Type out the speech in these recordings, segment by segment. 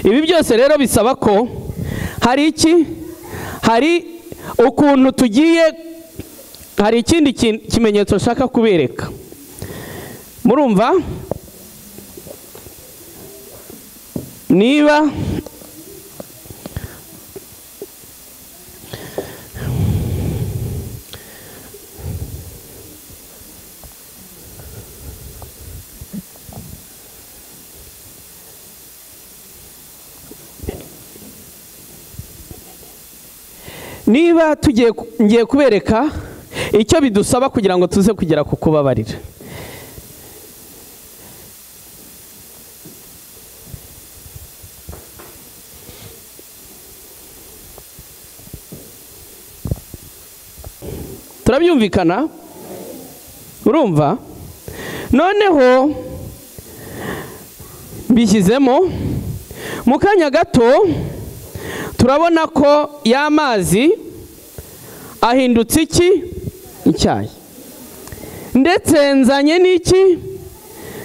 ibi byose rero bisaba ko hari iki hari ukuntu tugiye hari ikindi ki- kimenyetso nshaka kubereka murumva niba niba tugiye ku- ngiye kubereka icyo bidusaba kugira ngo tuze kugera ku kubabarira turabyumvikana urumva noneho bishyizemo mu kanya gato turabona ko y'amazi ahindutse iki icyayi ndetse nzanye n'iki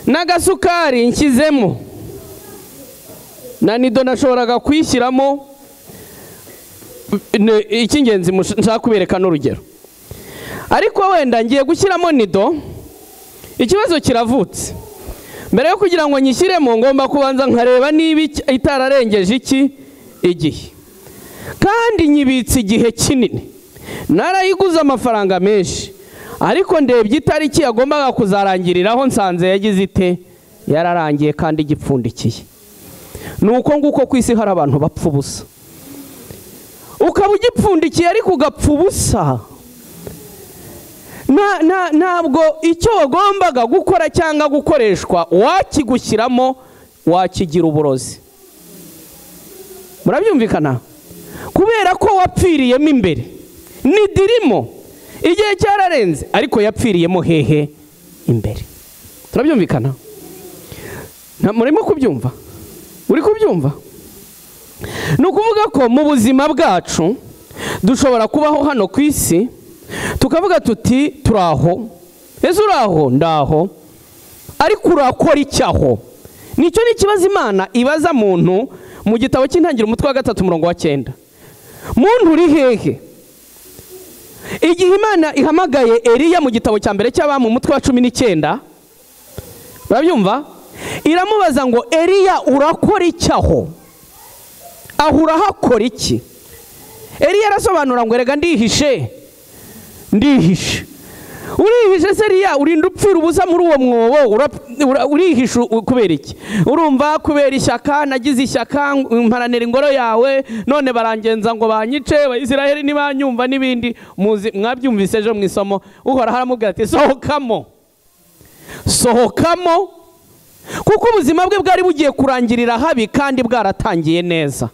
n'agasukari nshyizemo na nido nashoboraga kuyishyiramo Ne- icy'ingenzi mush- nshaka kubereka n'urugero ariko wenda ngiye gushyiramo nido ikibazo kiravutse mbere yo kugira ngo nyishyiremo ngomba kubanza nkareba niba ic- itararengeje iki igihe kandi nyibitse igihe kinini narayiguze amafaranga menshi ariko ndebye itariki yagombaga kuzarangiriraho nsanze yagize ite yararangiye kandi igipfundikiye ni uko nguko ku isi hari abantu bapfa ubusa ukaba ugipfundikiye ariko ugapfa ubusa Nta- nta- ntabwo icyo wagombaga gukora cyangwa gukoreshwa wakigushyiramo wakigira uburozi murabyumvikana kubera ko wapfiriyemo imbere ntidirimo igihe cyararenze ariko yapfiriyemo hehe imbere turabyumvikana Nta- murimo kubyumva uri kubyumva ni ukuvuga ko mu buzima bwacu dushobora kubaho hano ku isi tukavuga tuti turaho ese uraho ndaho ariko urakora icyaho nicyo ni ikibazo imana ibaza muntu mu gitabo cy'intangiriro umutwe wa gatatu umurongo wa cyenda muntu uri hehe igihe imana ihamagaye eriya mu gitabo cya mbere cy'abamu umutwe wa cumi n'icyenda urabyumva iramubaza ngo eriya urakora icyaho aho urahakora iki eriya arasobanura ngo erega ndihishe ndihishe urihishe se eriya urinda upfira ubusa muri uwo mwobo ura- ura- urihishe u- kubera iki urumva kubera ishyaka nagize ishyaka mparanira ingoro yawe none barangenza ngo banyice abayisiraheli ntibanyumva n'ibindi muzi mwabyumvise ejo mu isomo uhoraho aramubwira ati sohokamo sohokamo kuko ubuzima bwe bwari bugiye kurangirira habi kandi bwaratangiye neza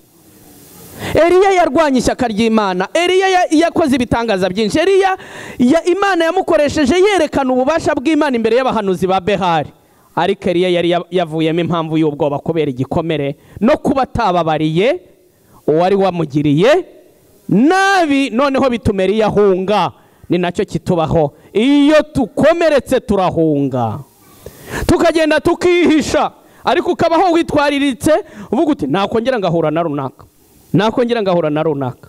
eriya yarwanye ishyaka ry'imana eriya ya- yakoze ibitangaza byinshi eriya ya- imana yamukoresheje yerekana ububasha bw'imana imbere y'abahanuzi ba behari ariko eriya yari ya- yavuyemo impamvu y'ubwoba kubera igikomere no kuba atababariye uwari wamugiriye nabi noneho bituma eriya ahunga ni nacyo kitubaho iyo tukomeretse turahunga tukagenda tukihisha ariko ukabaho witwariritse uvuga uti nakongera ngahura na runaka nakongera ngahura na runaka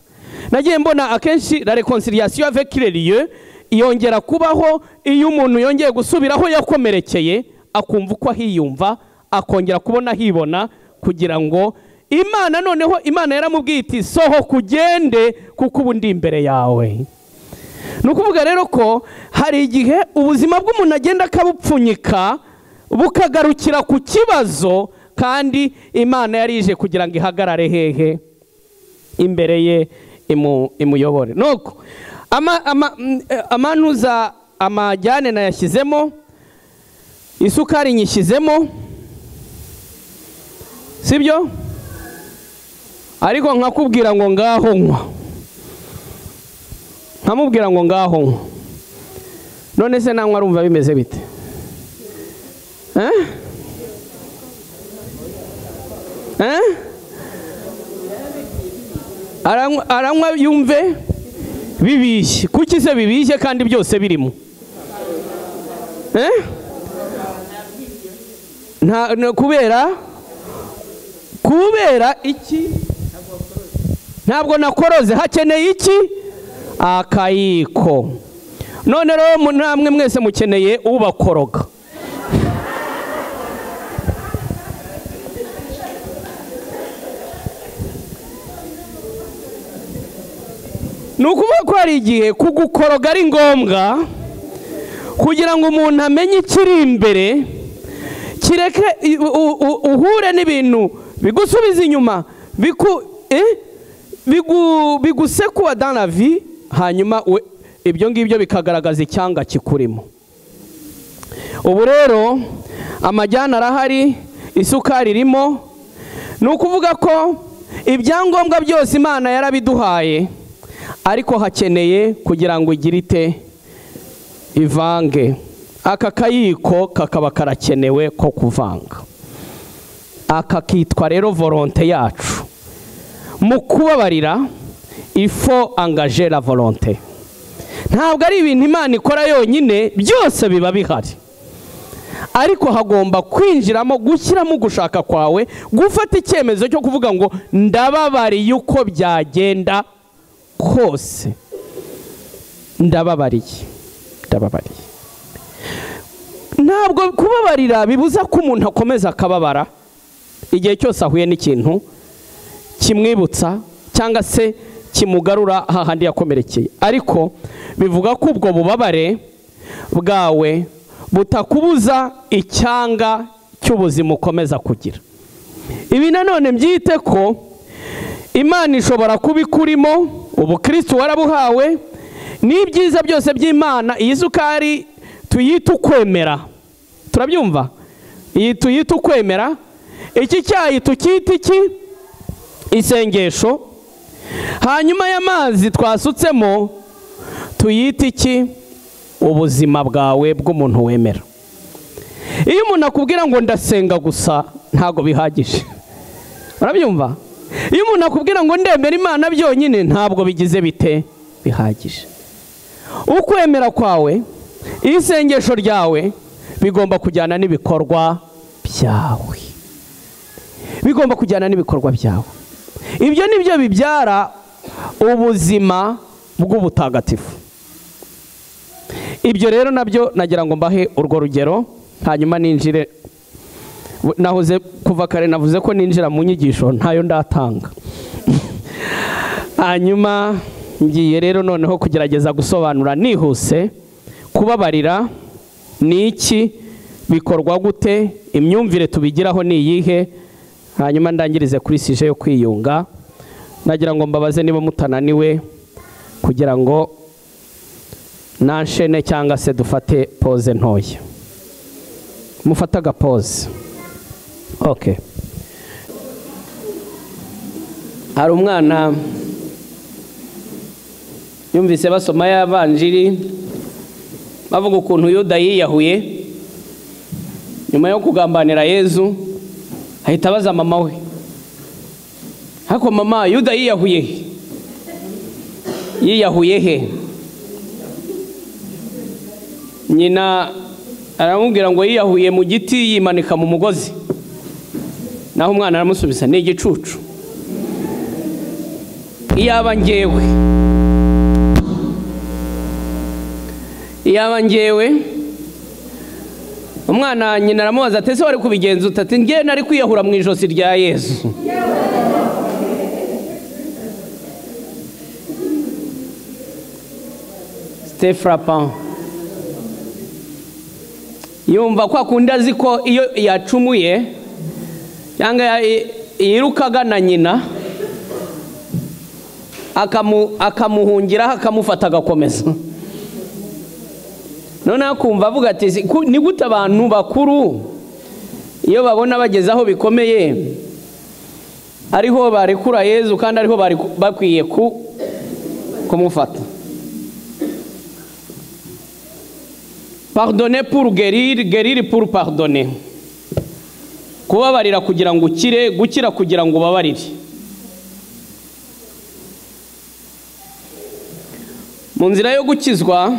nagiye mbona akenshi la reconciliation avec le lieu yongera kubaho iyo umuntu yongeye gusubira aho yakomerekeye akumva uko ahiyumva akongera kubona ahibona kugira ngo imana noneho imana yaramubwiye iti sohoka ugende kuko ubu ndi imbere yawe ni ukuvuga rero ko hari igihe ubuzima bw'umuntu agenda akabupfunyika bukagarukira ku kibazo kandi imana yarije kugira ngo ihagarare hehe imbere ye imu- imuyobore nuko ama- ama- mm, eh, amanuza amajyane nayashyizemo isukari nyishyizemo sibyo ariko nkakubwira ngo ngaho nywa nkamubwira ngo ngaho nywa none se nanywa arumva bimeze bite Eh? Eh? Aranywa- aranywa yumve bibishye kuki se bibishye kandi byose birimo Eh? Nta- na- kubera kubera kubera iki ntabwo nakoroze hakeneye iki akayiko none rero namwe mwese mukeneye ubakoroga ni ukuvuga ko hari igihe kugukoroga ari ngombwa kugira ngo umuntu amenye ikiri imbere kireke u- u- u- uhure n'ibintu bigusubiza inyuma biku eh? bigu- bigusekuwa dans la vie hanyuma we- ibyo ngibyo bikagaragaza icyanga kikurimo ubu rero amajyana arahari isukari irimo ni ukuvuga ko ibyangombwa byose imana yarabiduhaye ariko hakeneye kugira ngo igire ite ivange aka kayiko kakaba karakenewe ko kuvanga aka kitwa rero volonte yacu mu kubabarira ifo angajera volonte ntabwo ari ibintu imana ikora yonyine byose biba bihari ariko hagomba kwinjiramo gushyiramo gushaka kwawe gufata icyemezo cyo kuvuga ngo ndababariye uko byagenda kose ndababariye ndababariye ntabwo kubabarira bibuza ko umuntu akomeza akababara igihe cyose ahuye n'ikintu kimwibutsa cyangwa se kimugarura hahandi yakomerekeye ariko bivuga ko ubwo bubabare bwawe butakubuza icyanga cy'ubuzima ukomeza kugira ibi nanone byite ko imana ishobora kuba ikurimo ubukristo warabuhawe n'ibyiza byose by'imana iyi sukari tuyite ukwemera turabyumva iyi tuyite ukwemera iki cyayi tukita iki isengesho hanyuma y'amazi twasutsemo tuyite iki ubuzima bwawe bw'umuntu wemera iyo umuntu akubwira ngo ndasenga gusa ntabwo bihagije urabyumva iyo umuntu akubwira ngo ndemera imana byonyine ntabwo bigize bite bihagije ukwemera kwawe isengesho ryawe bigomba kujyana n'ibikorwa byawe bigomba kujyana n'ibikorwa byawe ibyo ni byo bibyara ubuzima bw'ubutagatifu ibyo rero nabyo nagira ngo mbahe urwo rugero hanyuma ninjire nahoze kuva kare navuze ko ninjira mu nyigisho ntayo ndatanga hanyuma ngiye rero noneho kugerageza gusobanura nihuse kubabarira ni iki bikorwa gute imyumvire tubigiraho ni iyihe hanyuma ndangirize kuri sije yo kwiyunga nagira ngo mbabaze niba mutananiwe kugira ngo nanshene cyangwa se dufate pose ntoya mufate agapoze ok hari umwana yumvise basoma y'abanjiri bavuga ukuntu yuda yiyahuye nyuma yo kugambanira yezu ahita abaza mama we ariko mama yuda yiyahuye he yiyahuye he nyina aramubwira ngo yiyahuye mu giti yimanika mu mugozi naho umwana aramusubiza ni igicucu iyaba ngewe iyaba ngewe umwana nyina aramubaza ati ese wari kubigenza uta ati ngewe nari kwiyahura mu ijosi rya yesu C'était frappant yumva kwa kundi azi ko iyo yacumuye cyangwa ya- yirukaga na nyina akamu- akamuhungiraho akamufata agakomeza noneho akumva avuga ati "Si- ku- ni gute abantu bakuru iyo babona bageze aho bikomeye ariho barekura yezu kandi ariho bari ku- bakwiye ku- kumufata pardonner pour guérir guérir pour pardonner kubabarira kugira ngo ukire gukira kugira ngo ubabarire mu nzira yo gukizwa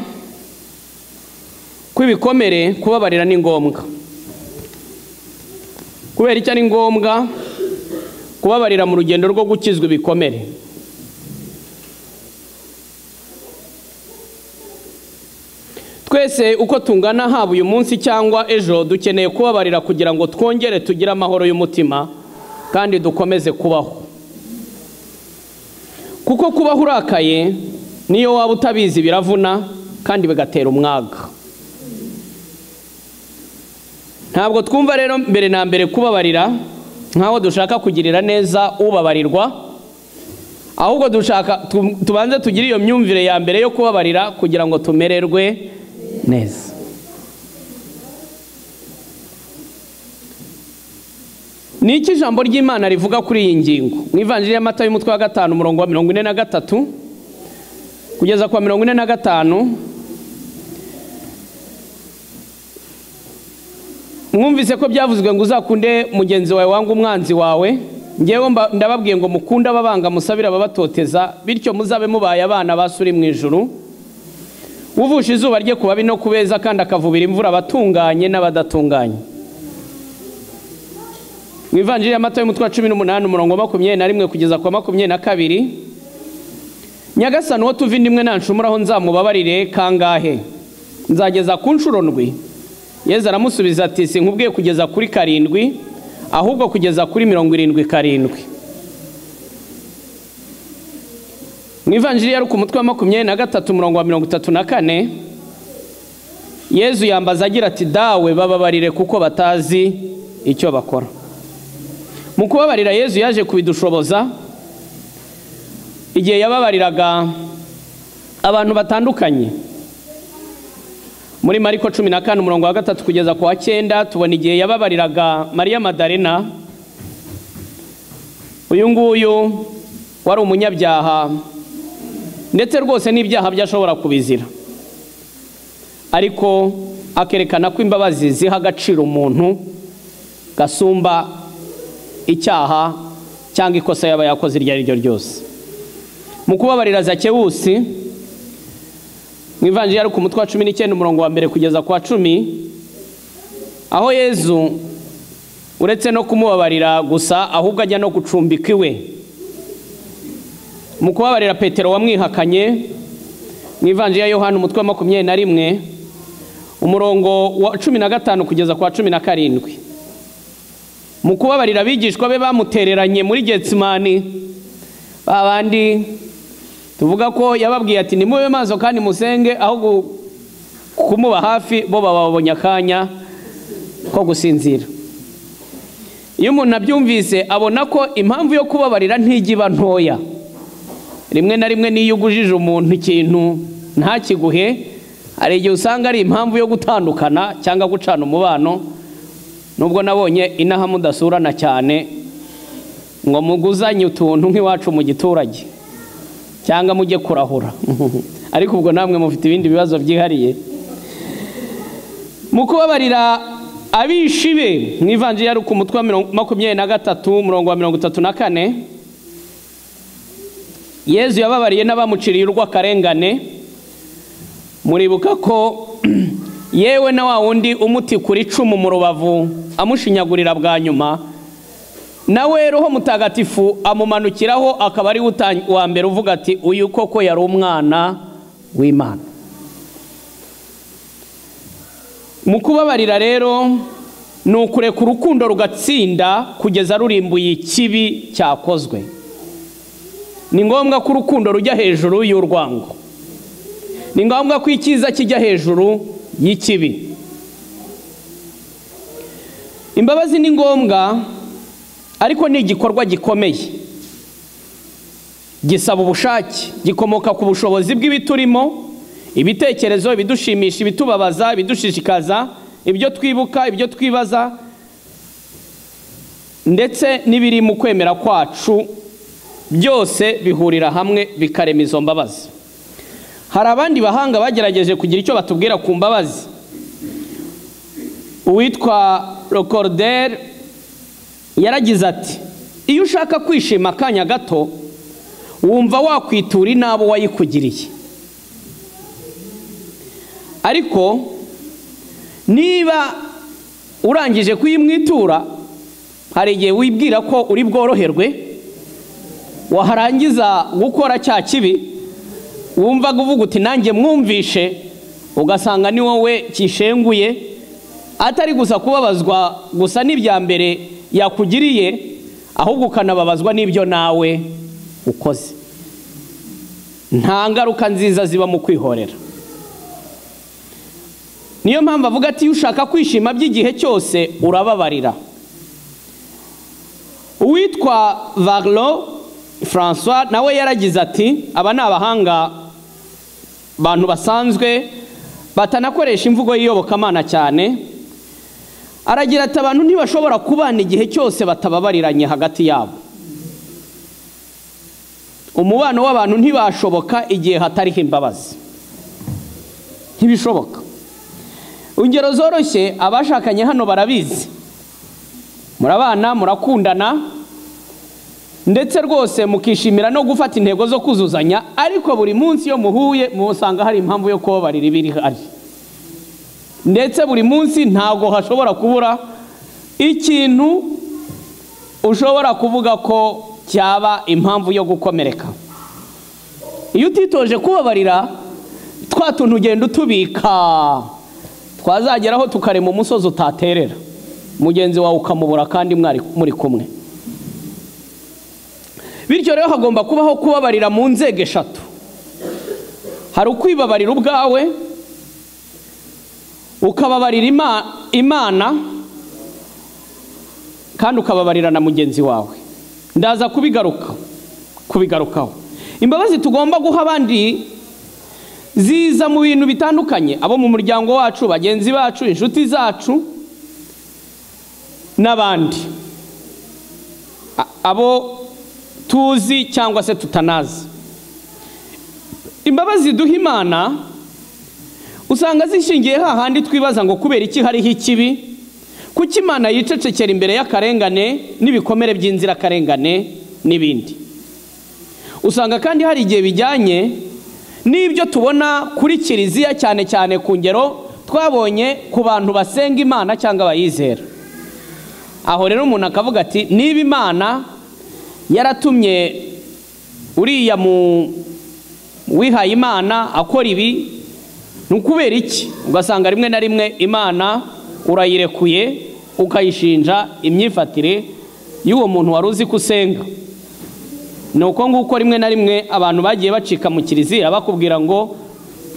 kw'ibikomere kubabarira ni ngombwa kubera icyo ari ngombwa kubabarira mu rugendo rwo gukizwa ibikomere twese uko tungana haba uyu munsi cyangwa ejo dukeneye kubabarira kugira ngo twongere tugire amahoro y'umutima kandi dukomeze kubaho kuko kubaho urakaye niyo waba utabizi biravuna kandi bigatera umwaga ntabwo twumva rero mbere na mbere kubabarira nk'aho dushaka kugirira neza ubabarirwa ahubwo dushaka tubanze tugire iyo myumvire ya mbere yo kubabarira kugira ngo tumererwe neza ni iki ijambo ry'imana rivuga kuri iyi ngingo mu ivanjiri y'amata y'umutwe wa gatanu umurongo wa mirongo ine na gatatu kugeza ku wa mirongo ine na gatanu mwumvise ko byavuzwe ngo uzakunde mugenzi wawe wanga umwanzi wawe ngewe ndababwiye ngo mukunde ababanga musabire ababatoteza bityo muzabe mubaye abana basuri mu ijuru uvusha izuba rye ku babi no ku beza kandi akavubira imvura abatunganye n'abadatunganye mu ivanjiri y'amata y'umutwe wa cumi n'umunani umurongo wa makumyabiri na rimwe kugeza ku wa makumyabiri na kabiri nyagasani uwo tuva indimwe nanshumuraho nzamubabarire kangahe nzageza ku nshuro ndwi yezu aramusubiza ati sinkubwiye kugeza kuri karindwi ahubwo kugeza kuri mirongo irindwi karindwi mu ivanjiri yari ku mutwe wa makumyabiri na gatatu umurongo wa mirongo itatu na kane yezu yambaza agira ati dawe bababarire kuko batazi icyo bakora mu kubabarira yezu yaje kubidushoboza igihe yababariraga abantu batandukanye muri mariko cumi na kane umurongo wa gatatu kugeza ku wa cyenda tubona igihe yababariraga mariya madarena uyu nguyu wari umunyabyaha ndetse rwose n'ibyaha bye ashobora kubizira ariko akerekana ko imbabazi ziha agaciro umuntu gasumba icyaha cyangwa ikosa yaba yakoze iryo ari ryo ryose mu kubabarira zakewusi mu ivanjiri ari ku mutwe wa cumi n'icyenda umurongo wa mbere kugeza ku wa cumi aho yezu uretse no kumubabarira gusa ahubwo ajya no gucumbika iwe mu kubabarira petero wamwihakanye mu ivanjiri ya yohani umutwe wa makumyabiri na rimwe umurongo wa cumi na gatanu kugeza ku wa cumi na karindwi mu kubabarira abigishwa be bamutereranye muri getsimani babandi tuvuga ko yababwiye ati nimube maso kandi musenge aho kumuba hafi bo bababonye akanya ko gusinzira iyo umuntu abyumvise abona ko impamvu yo kubabarira ntijya iba ntoya rimwe na rimwe n'iyo ugujije umuntu ikintu ntakiguhe hari igihe usanga ari impamvu yo gutandukana cyangwa gucana umubano nubwo nabonye inaha mudasurana cyane ngo muguzanye utuntu nk'iwacu mu giturage cyangwa mujye kurahura ariko ubwo namwe mufite ibindi bibazo byihariye mu kubabarira abishi be mu ivanjiri yari ku mutwe wa makumyabiri na gatatu umurongo wa mirongo itatu na kane yezu yababariye n'abamuciriye urw'akarengane muribuka ko yewe na wa wundi umuti kuri icumu mu rubavu amushinyagurira bwa nyuma nawe roho mutagatifu amumanukiraho akaba ari uwa mbere uvuga ati uyu koko yari umwana w'imana mu kubabarira rero ni ukureka urukundo rugatsinda kugeza rurimbuye ikibi cyakozwe ni ngombwa ko urukundo rujya hejuru y'urwango ni ngombwa ko icyiza kijya hejuru y'ikibi imbabazi ni ngombwa ariko ni igikorwa gikomeye gisaba ubushake gikomoka ku bushobozi bw'ibiturimo ibitekerezo ibidushimisha ibitubabaza ibidushishikaza ibyo twibuka ibyo twibaza ndetse n'ibiri mu kwemera kwacu byose bihurira hamwe bikarema izo mbabazi hari abandi bahanga bagerageje kugira icyo batubwira ku mbabazi uwitwa rokoroderi yaragize ati iyo ushaka kwishima akanya gato wumva wakwitura inabo wayikugiriye ariko niba urangije kuyimwitura hari igihe wibwira ko uri bworoherwe waharangiza gukora cya kibi wumvaga uvuga uti nanjye mwumvishe ugasanga ni wowe kishenguye atari gusa kubabazwa gusa n'ibya mbere yakugiriye ahubwo ukanababazwa n'ibyo nawe ukoze nta ngaruka nziza ziba mu kwihorera niyo mpamvu avuga ati iyo ushaka kwishima by'igihe cyose urababarira uwitwa varlo francois nawe yaragize ati aba ni abahanga abantu basanzwe batanakoresha imvugo y'iyobokamana cyane aragira ati abantu ntibashobora kubana igihe cyose batababariranye hagati yabo umubano w'abantu ntibashoboka igihe hatariho imbabazi ntibishoboka ingero zoroshye abashakanye hano barabizi murabana murakundana ndetse rwose mukishimira no gufata intego zo kuzuzanya ariko buri munsi iyo muhuye musanga hari impamvu yo kubabarira iba ihari ndetse buri munsi ntabwo hashobora kubura ikintu ushobora kuvuga ko cyaba impamvu yo gukomereka iyo utitoje kubabarira twa tuntu ugenda utubika twazageraho tukarema umusozi utaterera mugenzi wawe ukamubura kandi muri kumwe bityo rero hagomba kubaho kubabarira mu nzego eshatu hari ukwibabarira ubwawe ukababarira imana kandi ukababarira na mugenzi wawe ndaza kubigaruka kubigarukaho imbabazi tugomba guha abandi ziza mu bintu bitandukanye abo mu muryango wacu bagenzi bacu inshuti zacu n'abandi abo tuzi cyangwa se tutanazi imbabazi duha imana usanga zishingiye hahandi twibaza ngo kubera iki hariho ikibi kuko imana yicecekera imbere y'akarengane n'ibikomere by'inzirakarengane n'ibindi usanga kandi hari igihe bijyanye n'ibyo tubona kuri kiliziya cyane cyane ku ngero twabonye ku bantu basenga imana cyangwa abayizera aho rero umuntu akavuga ati niba imana yaratumye uriya mu wihaye imana akora ibi ni ukubera iki ugasanga rimwe na rimwe imana urayirekuye ukayishinja imyifatire y'uwo muntu wari uzi ko usenga ni uko nguko rimwe na rimwe abantu bagiye bacika mu kiliziya bakubwira ngo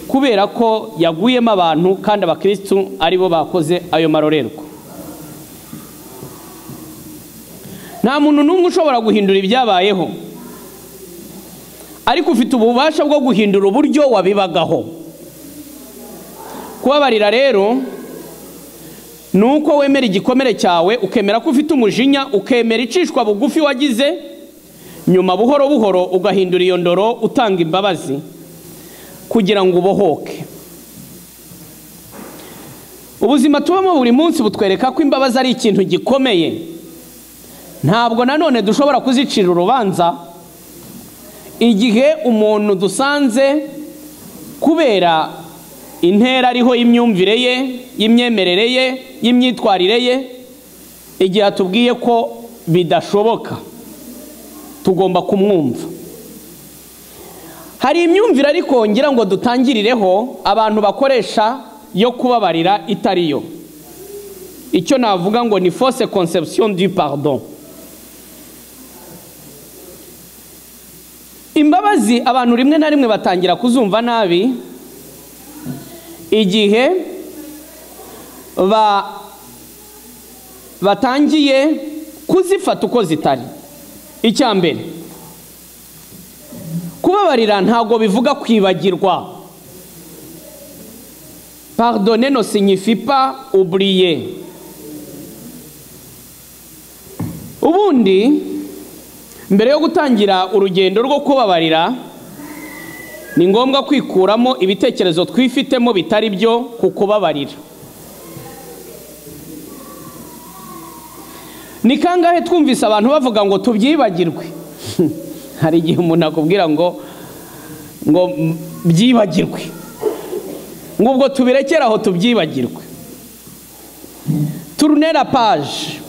kubera ko yaguyemo abantu kandi abakirisitu aribo bakoze ayo marorerwa nta muntu n'umwe ushobora guhindura ibyabayeho ariko ufite ububasha bwo guhindura uburyo wabibagaho kubabarira rero ni uko wemera igikomere cyawe ukemera ko ufite umujinya ukemera icishwa bugufi wagize nyuma buhoro buhoro ugahindura iyo ndoro utanga imbabazi kugira ngo ubohoke ubuzima tubamo buri munsi butwereka ko imbabazi ari ikintu gikomeye ntabwo nanone dushobora kuzicira urubanza igihe umuntu dusanze kubera intera ariho y'imyumvire ye y'imyemerere ye y'imyitwarire ye igihe atubwiye ko bidashoboka tugomba kumwumva hari imyumvire ariko ngira ngo dutangirireho abantu bakoresha yo kubabarira itari yo icyo navuga ngo ni fausse conception du pardon imbabazi abantu rimwe na rimwe batangira kuzumva nabi igihe batangiye kuzifata uko zitari icya mbere kubabarira ntabwo bivuga kwibagirwa pardonne no signifipa uburiye ubundi mbere yo gutangira urugendo rwo kubabarira ni ngombwa kwikuramo ibitekerezo twifitemo bitari byo ku kubabarira ni kangahe twumvise abantu bavuga ngo tubyibagirwe hari igihe umuntu akubwira ngo ngo byibagirwe ngo ubwo tubirekere aho tubyibagirwe turunera paje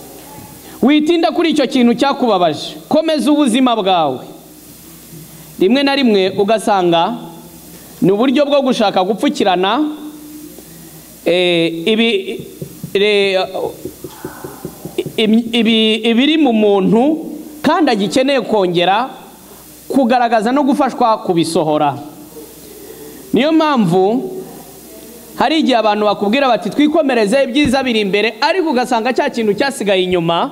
witinda kuri icyo kintu cyakubabaje komeza ubuzima bwawe rimwe na rimwe ugasanga ni uburyo bwo gushaka gupfukirana eh, ibi- re- im- ibi- ibiri mu muntu kandi agikeneye kongera kugaragaza no gufashwa kubisohora niyo mpamvu hari igihe abantu bakubwira bati twikomereze ibyiza biri imbere ariko ugasanga cya kintu cyasigaye inyuma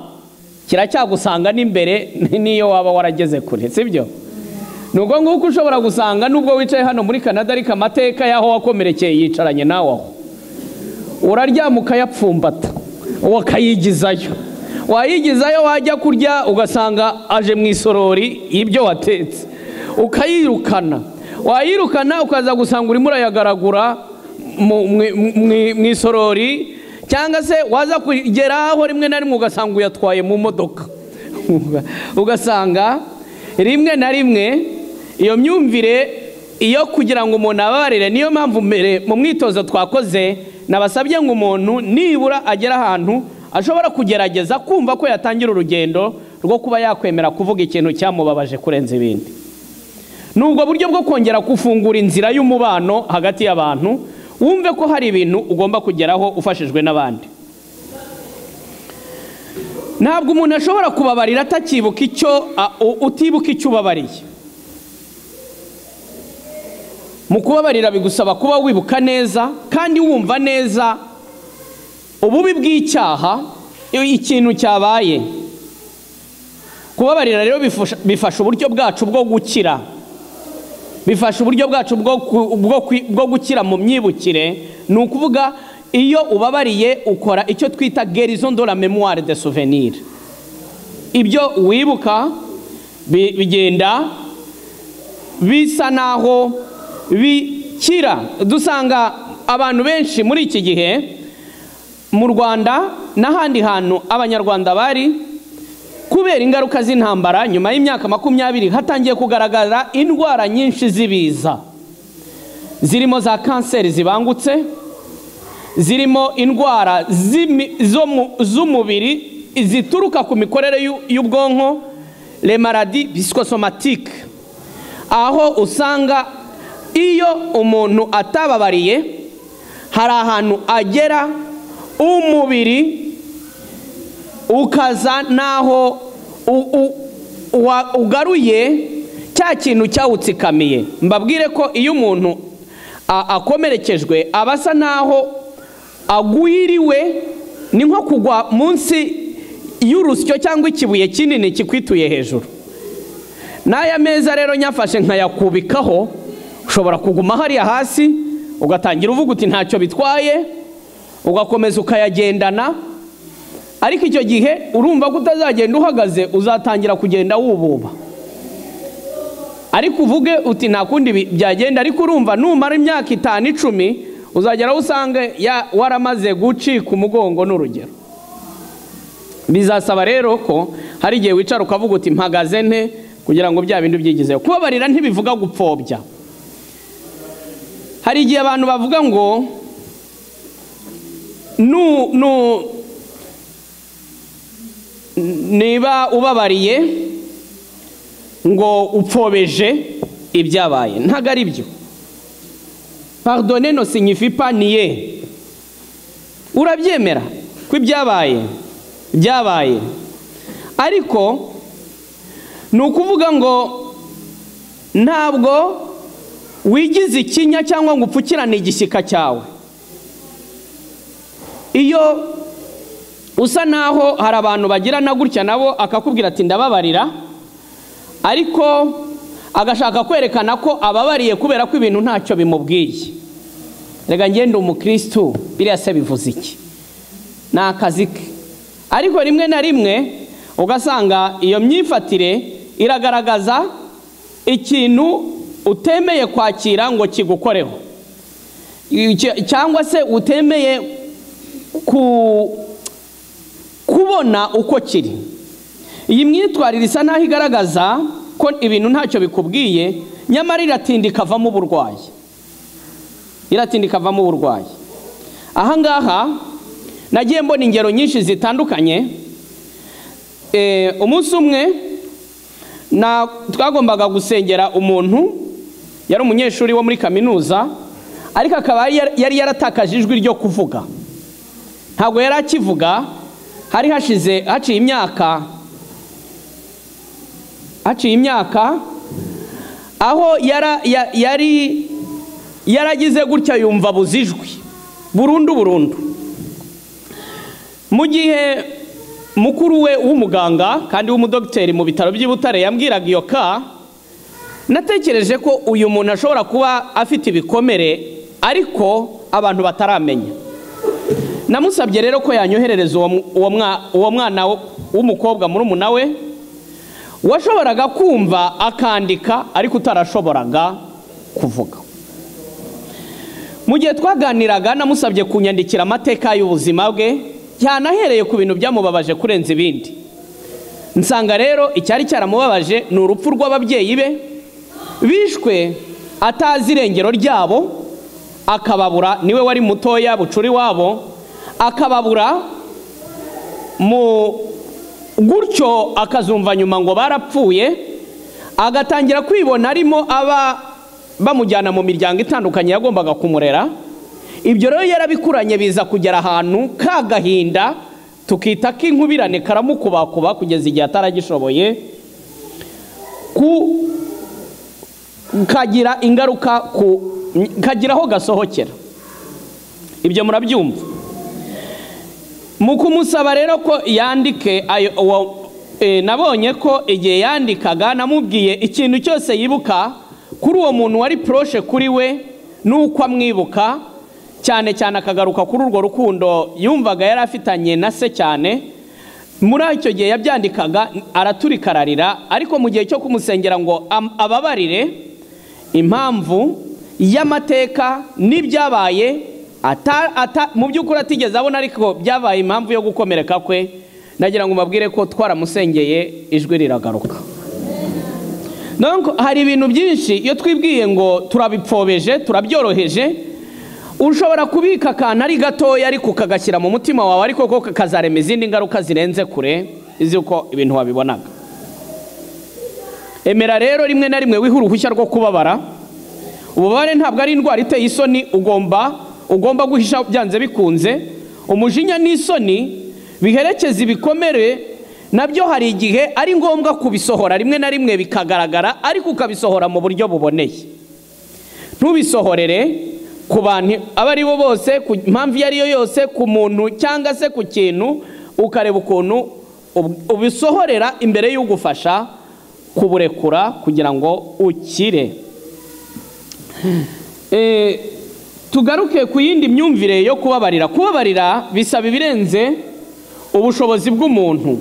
kiracyagusanga n'imbere n'iyo waba warageze kure sibyo ni ubwo nguko ushobora gusanga nubwo wicaye hano muri canada ariko amateka y'aho wakomerekeye yicaranye nawe aho uraryama ukayapfumbata ukayigizayo wayigizayo wajya kurya ugasanga aje mu isorori y'ibyo watetse ukayirukana wayirukana ukaza gusanga urimo urayagaragura mu- mu- mu- mu isorori cyangwa se waza kugeraho rimwe na rimwe ugasanga uyatwaye mu modoka ugasanga rimwe na rimwe iyo myumvire iyo kugira ngo umuntu ababarire niyo mpamvu mbere mu mwitozo twakoze nabasabye ngo umuntu nibura agera ahantu ashobora kugerageza kumva ko yatangira urugendo rwo kuba yakwemera kuvuga ikintu cyamubabaje kurenza ibindi ni ubwo buryo bwo kongera gufungura inzira y'umubano hagati y'abantu wumve ko hari ibintu ugomba kugeraho ufashijwe n'abandi ntabwo umuntu ashobora kubabarira atakibuka icyo a- u- utibuka icyo ubabariye mu kubabarira bigusaba kuba wibuka neza kandi wumva neza ububi bw'icyaha i- ikintu cyabaye kubabarira rero bifusha- bifasha uburyo bwacu bwo gukira bifasha uburyo bwacu bwo ku- bwo kwi- bwo gukira mu myibukire ni ukuvuga iyo ubabariye ukora icyo twita gerison de la memoire de souvenir ibyo wibuka bi- bigenda bisa naho bikira dusanga abantu benshi muri iki gihe mu rwanda n'ahandi hantu abanyarwanda bari kubera ingaruka z'intambara nyuma y'imyaka makumyabiri hatangiye kugaragara indwara nyinshi z'ibiza zirimo za kanseri zibangutse zirimo indwara z'imi- zo mu- z'umubiri zituruka ku mikorere y'u- y'ubwonko le maladi psychosomatique aho usanga iyo umuntu atababariye hari ahantu agera umubiri ukaza n'aho u- u- wa- ugaruye cya kintu cyawutsikamiye mbabwire ko iyo umuntu a- akomerekejwe aba asa n'aho agwiriwe ni nko kugwa munsi y'urusyo cyangwa ikibuye kinini kikwituye hejuru n'aya meza rero nyafashe nkayakubikaho ushobora kuguma hariya hasi ugatangira uvuga uti ntacyo bitwaye ugakomeza ukayagendana ariko icyo gihe urumva ko utazagenda uhagaze uzatangira kugenda wububa ariko uvuge uti nta kundi bi- byagenda ariko urumva numara imyaka itanu icumi uzagera aho usange ya- waramaze gucika umugongo n'urugero bizasaba rero ko hari igihe wicara ukavuga uti mpagaze nte kugira ngo bya bindi byigizeyo kubabarira ntibivuga gupfobya hari igihe abantu bavuga ngo nu, nu, niba ubabariye ngo upfobeje ibyabaye ntabwo ari byo pardonne no signifie pas nier urabyemera ko ibyabaye byabaye ariko ni ukuvuga ngo ntabwo wigize ikinya cyangwa ngo upfukirane igishyika cyawe iyo usa naho hari abantu bagirana gutya nabo akakubwira ati ndababarira ariko agashaka kwerekana ko ababariye kubera ko ibintu ntacyo bimubwiye reka ngende umukirisitu biriya se bivuze iki ni akazi ke ariko rimwe na rimwe ugasanga iyo myifatire iragaragaza ikintu utemeye kwakira ngo kigukoreho Icyo- cyangwa se utemeye ku kubona uko kiri iyi myitwarire isa n'aho igaragaza ko ibintu ntacyo bikubwiye nyamara iratinda ikavamo uburwayi iratinda ikavamo uburwayi ahangaha nagiye mbona ingero nyinshi zitandukanye Eh, umunsi umwe na- twagombaga gusengera umuntu yari umunyeshuri wo muri kaminuza ariko akaba yari- yari yaratakaje ijwi ryo kuvuga ntabwo yari akivuga hari hashize haciye imyaka haciye imyaka aho yara- ya- yari yaragize gutya yumva abuze ijwi burundu burundu mu gihe mukuru we w'umuganga kandi w'umudogiteri mu bitaro by'i Butare yambwiraga iyo ka natekereje ko uyu muntu ashobora kuba afite ibikomere ariko abantu bataramenya namusabye rero ko yanyoherereza uwo mu- uwo mwa- uwo mwana w- w'umukobwa murumuna we washoboraga kumva akandika ariko utarashoboraga kuvuga mu gihe twaganiraga namusabye kunyandikira amateka y'ubuzima bwe yanahereye ku bintu byamubabaje kurenza ibindi nsanga rero icyari cyaramubabaje ni urupfu rw'ababyeyi be bishwe atazi irengero ryabo akababura niwe wari mutoya bucura iwabo akababura mu gutyo akazumva nyuma ngo barapfuye agatangira kwibona arimo aba bamujyana mu miryango itandukanye yagombaga kumurera ibyo rero yarabikuranye biza kugera ahantu ka gahinda tukita k'inkubirane karamukubakuba kugeza igihe ataragishoboye ku kagira ingaruka ku kagira aho gasohokera ibyo murabyumva mu kumusaba rero ko yandike ayo uwo e, nabonye ko igihe yandikaga namubwiye ikintu cyose yibuka kuri uwo muntu wari poroshe kuri we n'uko amwibuka cyane cyane akagaruka kuri urwo rukundo yumvaga yari afitanye na se cyane muri icyo gihe yabyandikaga araturika ararira ariko mu gihe cyo kumusengera ngo am- ababarire impamvu y'amateka n'ibyabaye ata, ata, mu by'ukuri atigeze abona ariko byabaye impamvu yo gukomereka kwe nagira ngo mbabwire ko twaramusengeye ijwi riragaruka Donc, hari ibintu byinshi iyo twibwiye ngo turabipfobeje turabyoroheje ushobora kubika akantu ari gatoya ariko ukagashyira mu mutima wawe ariko ko kazarema izindi ngaruka zirenze kure izi uko ibintu wabibonaga emera rero rimwe na rimwe wihe uruhushya rwo kubabara ububabare ntabwo ari indwara iteye isoni ugomba ugomba guhisha byanze bikunze umujinya n'isoni biherekeza ibikomere nabyo hari igihe ari ngombwa kubisohora rimwe na rimwe bikagaragara ariko ukabisohora mu buryo buboneye ntubisohorere ku bantu abo ari bo bose ku mpamvu iyo ari yo yose ku muntu cyangwa se ku kintu ukareba ukuntu ub- ubisohorera imbere y'ugufasha kuburekura kugira ngo ukire Eh, tugaruke ku yindi myumvire yo kubabarira kubabarira bisaba ibirenze ubushobozi bw'umuntu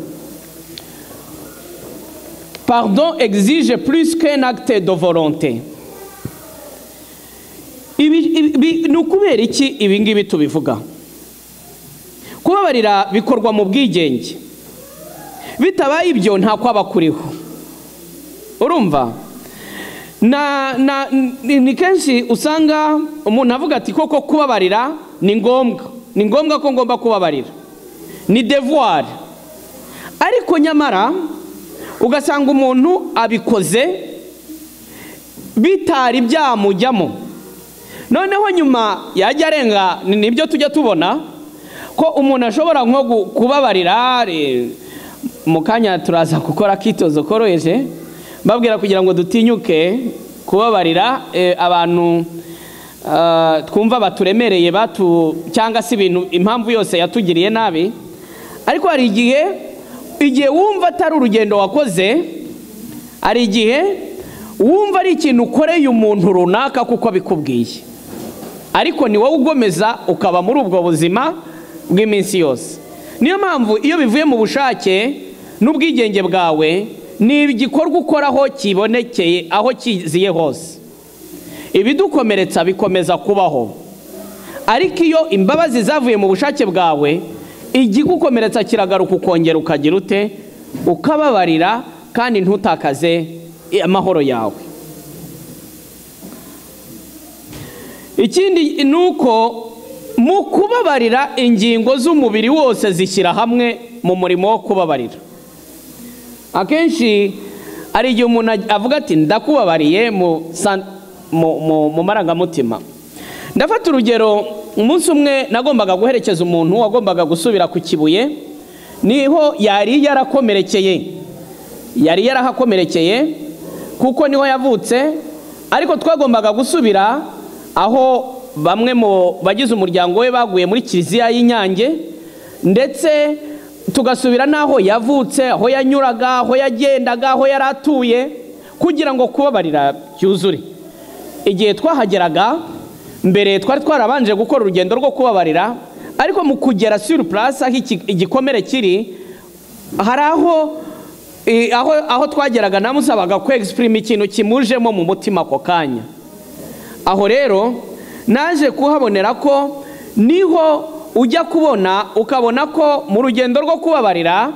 pardon exige plus qu'un acte de volonté Ibi- ibi- ni ukubera iki ibi ngibi tubivuga kubabarira bikorwa mu bwigenge bitabaye ibyo nta kwaba kuriho urumva na na ni ni kenshi usanga umuntu avuga ati koko kubabarira ni ngombwa ni ngombwa ko ngomba kubabarira ni devoir ariko nyamara ugasanga umuntu abikoze bitari byamujyamo noneho nyuma yajya arenga ni- nibyo tujya tubona ko umuntu ashobora nko gu- kubabarira re- mu kanya turaza gukora akitozo koroheje mbabwira kugira ngo dutinyuke kubabarira eh, abantu ah, twumva baturemereye batu cyangwa se ibintu impamvu yose yatugiriye nabi ariko hari igihe igihe wumva atari urugendo wakoze hari igihe wumva ari ikintu ukoreye umuntu runaka kuko abikubwiye ariko ni wowe ugomeza ukaba muri ubwo buzima bw'iminsi yose niyo mpamvu iyo bivuye mu bushake n'ubwigenge bwawe ni igikorwa ukora aho kibonekeye aho kiziye hose ibidukomeretsa bikomeza kubaho ariko iyo imbabazi zavuye mu bushake bwawe igigukomeretsa kiragaruka ukongera ukagira ute ukababarira kandi ntutakaze amahoro yawe ikindi ni uko mu kubabarira ingingo z'umubiri wose zishyira hamwe mu murimo wo kubabarira akenshi hari igihe umuntu avuga ati ndakubabariye mu san- mu- mu- mu marangamutima ndafata urugero umunsi umwe nagombaga guherekeza umuntu wagombaga gusubira ku kibuye niho yari yarakomerekeye yari yarahakomerekeye kuko niho yavutse ariko twagombaga gusubira aho bamwe mu bagize umuryango we baguye muri kiliziya y'inyange ndetse tugasubira n'aho yavutse aho yanyuraga aho yagendaga aho yari atuye kugira ngo kubabarira byuzure igihe twahageraga mbere twari twarabanje gukora urugendo rwo kubabarira ariko mu kugera suri purasi aho iki- igikomere kiri hari aho i- aho aho twageraga namusabaga ko egisipurima ikintu kimujemo mu mutima ako kanya aho rero naje kuhabonera ko niho ujya kubona ukabona ko mu rugendo rwo kubabarira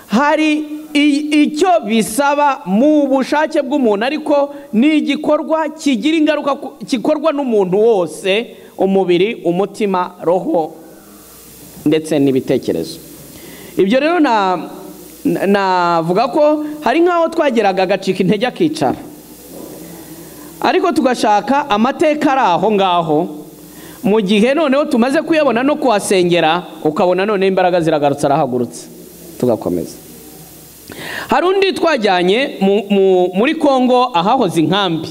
hari i- icyo bisaba mu bushake bw'umuntu ariko ni igikorwa kigira ingaruka ku- gikorwa n'umuntu wose umubiri umutima roho ndetse n'ibitekerezo ibyo rero na na- navuga ko hari nk'aho twageraga agacika intege akicara ariko tugashaka amateka ari aho ngaho mu gihe noneho tumaze kuyabona no kuhasengera ukabona noneho imbaraga ziragarutse arahagurutse tugakomeza hari undi twajyanye mu- mu- muri kongo ahahoze inkambi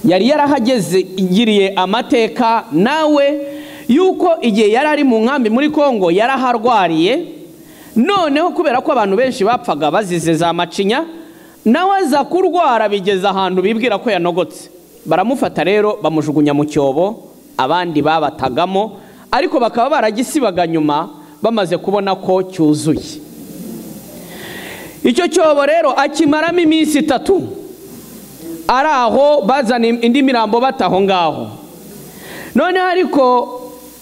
yari yarahageze igiriye amateka nawe yuko igihe yari ari mu nkambi muri kongo yaraharwariye noneho kubera ko abantu benshi bapfaga bazize za macinya nawe aza kurwara bigeze ahantu bibwira ko yanogotse baramufata rero bamujugunya mu cyobo abandi babatagamo ariko bakaba baragisibaga nyuma bamaze kubona ko cyuzuye icyo cyobo rero akimaramo iminsi itatu ari aho bazana indi mirambo bataho ngaho noneho ariko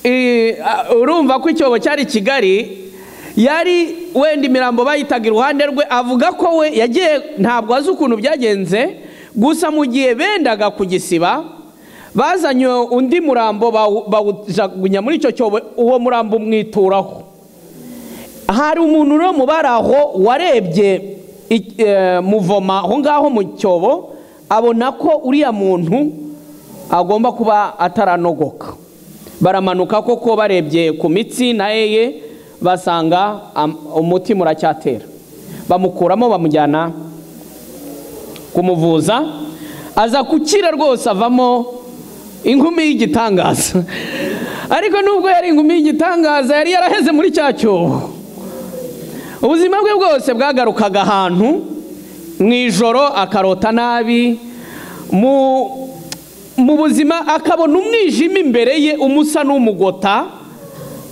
eh, ah, urumva ko icyobo cyari kigali yari wenda imirambo bayitaga iruhande rwe avuga ko we yagiye ntabwo azi ukuntu byagenze gusa mu gihe bendaga kugisiba bazanye undi murambo bawu- bawujagunya muri icyo cyobo uwo murambo umwituraho hari umuntu rero mu bari aho warebye i- eh, muvoma aho ngaho mu cyobo abona ko uriya muntu agomba kuba ataranogoka baramanuka koko barebye ku mitsi na yeye basanga am- umutima uracyatera bamukuramo bamujyana kumuvuza aza gukira rwose avamo inkumi y'igitangaza ariko nubwo yari inkumi y'igitangaza yari yaraheze muri cya cyobo ubuzima bwe bwose bwagarukaga ahantu mu ijoro akarota nabi mu mu buzima akabona umwijima imbere ye umusa n'umugota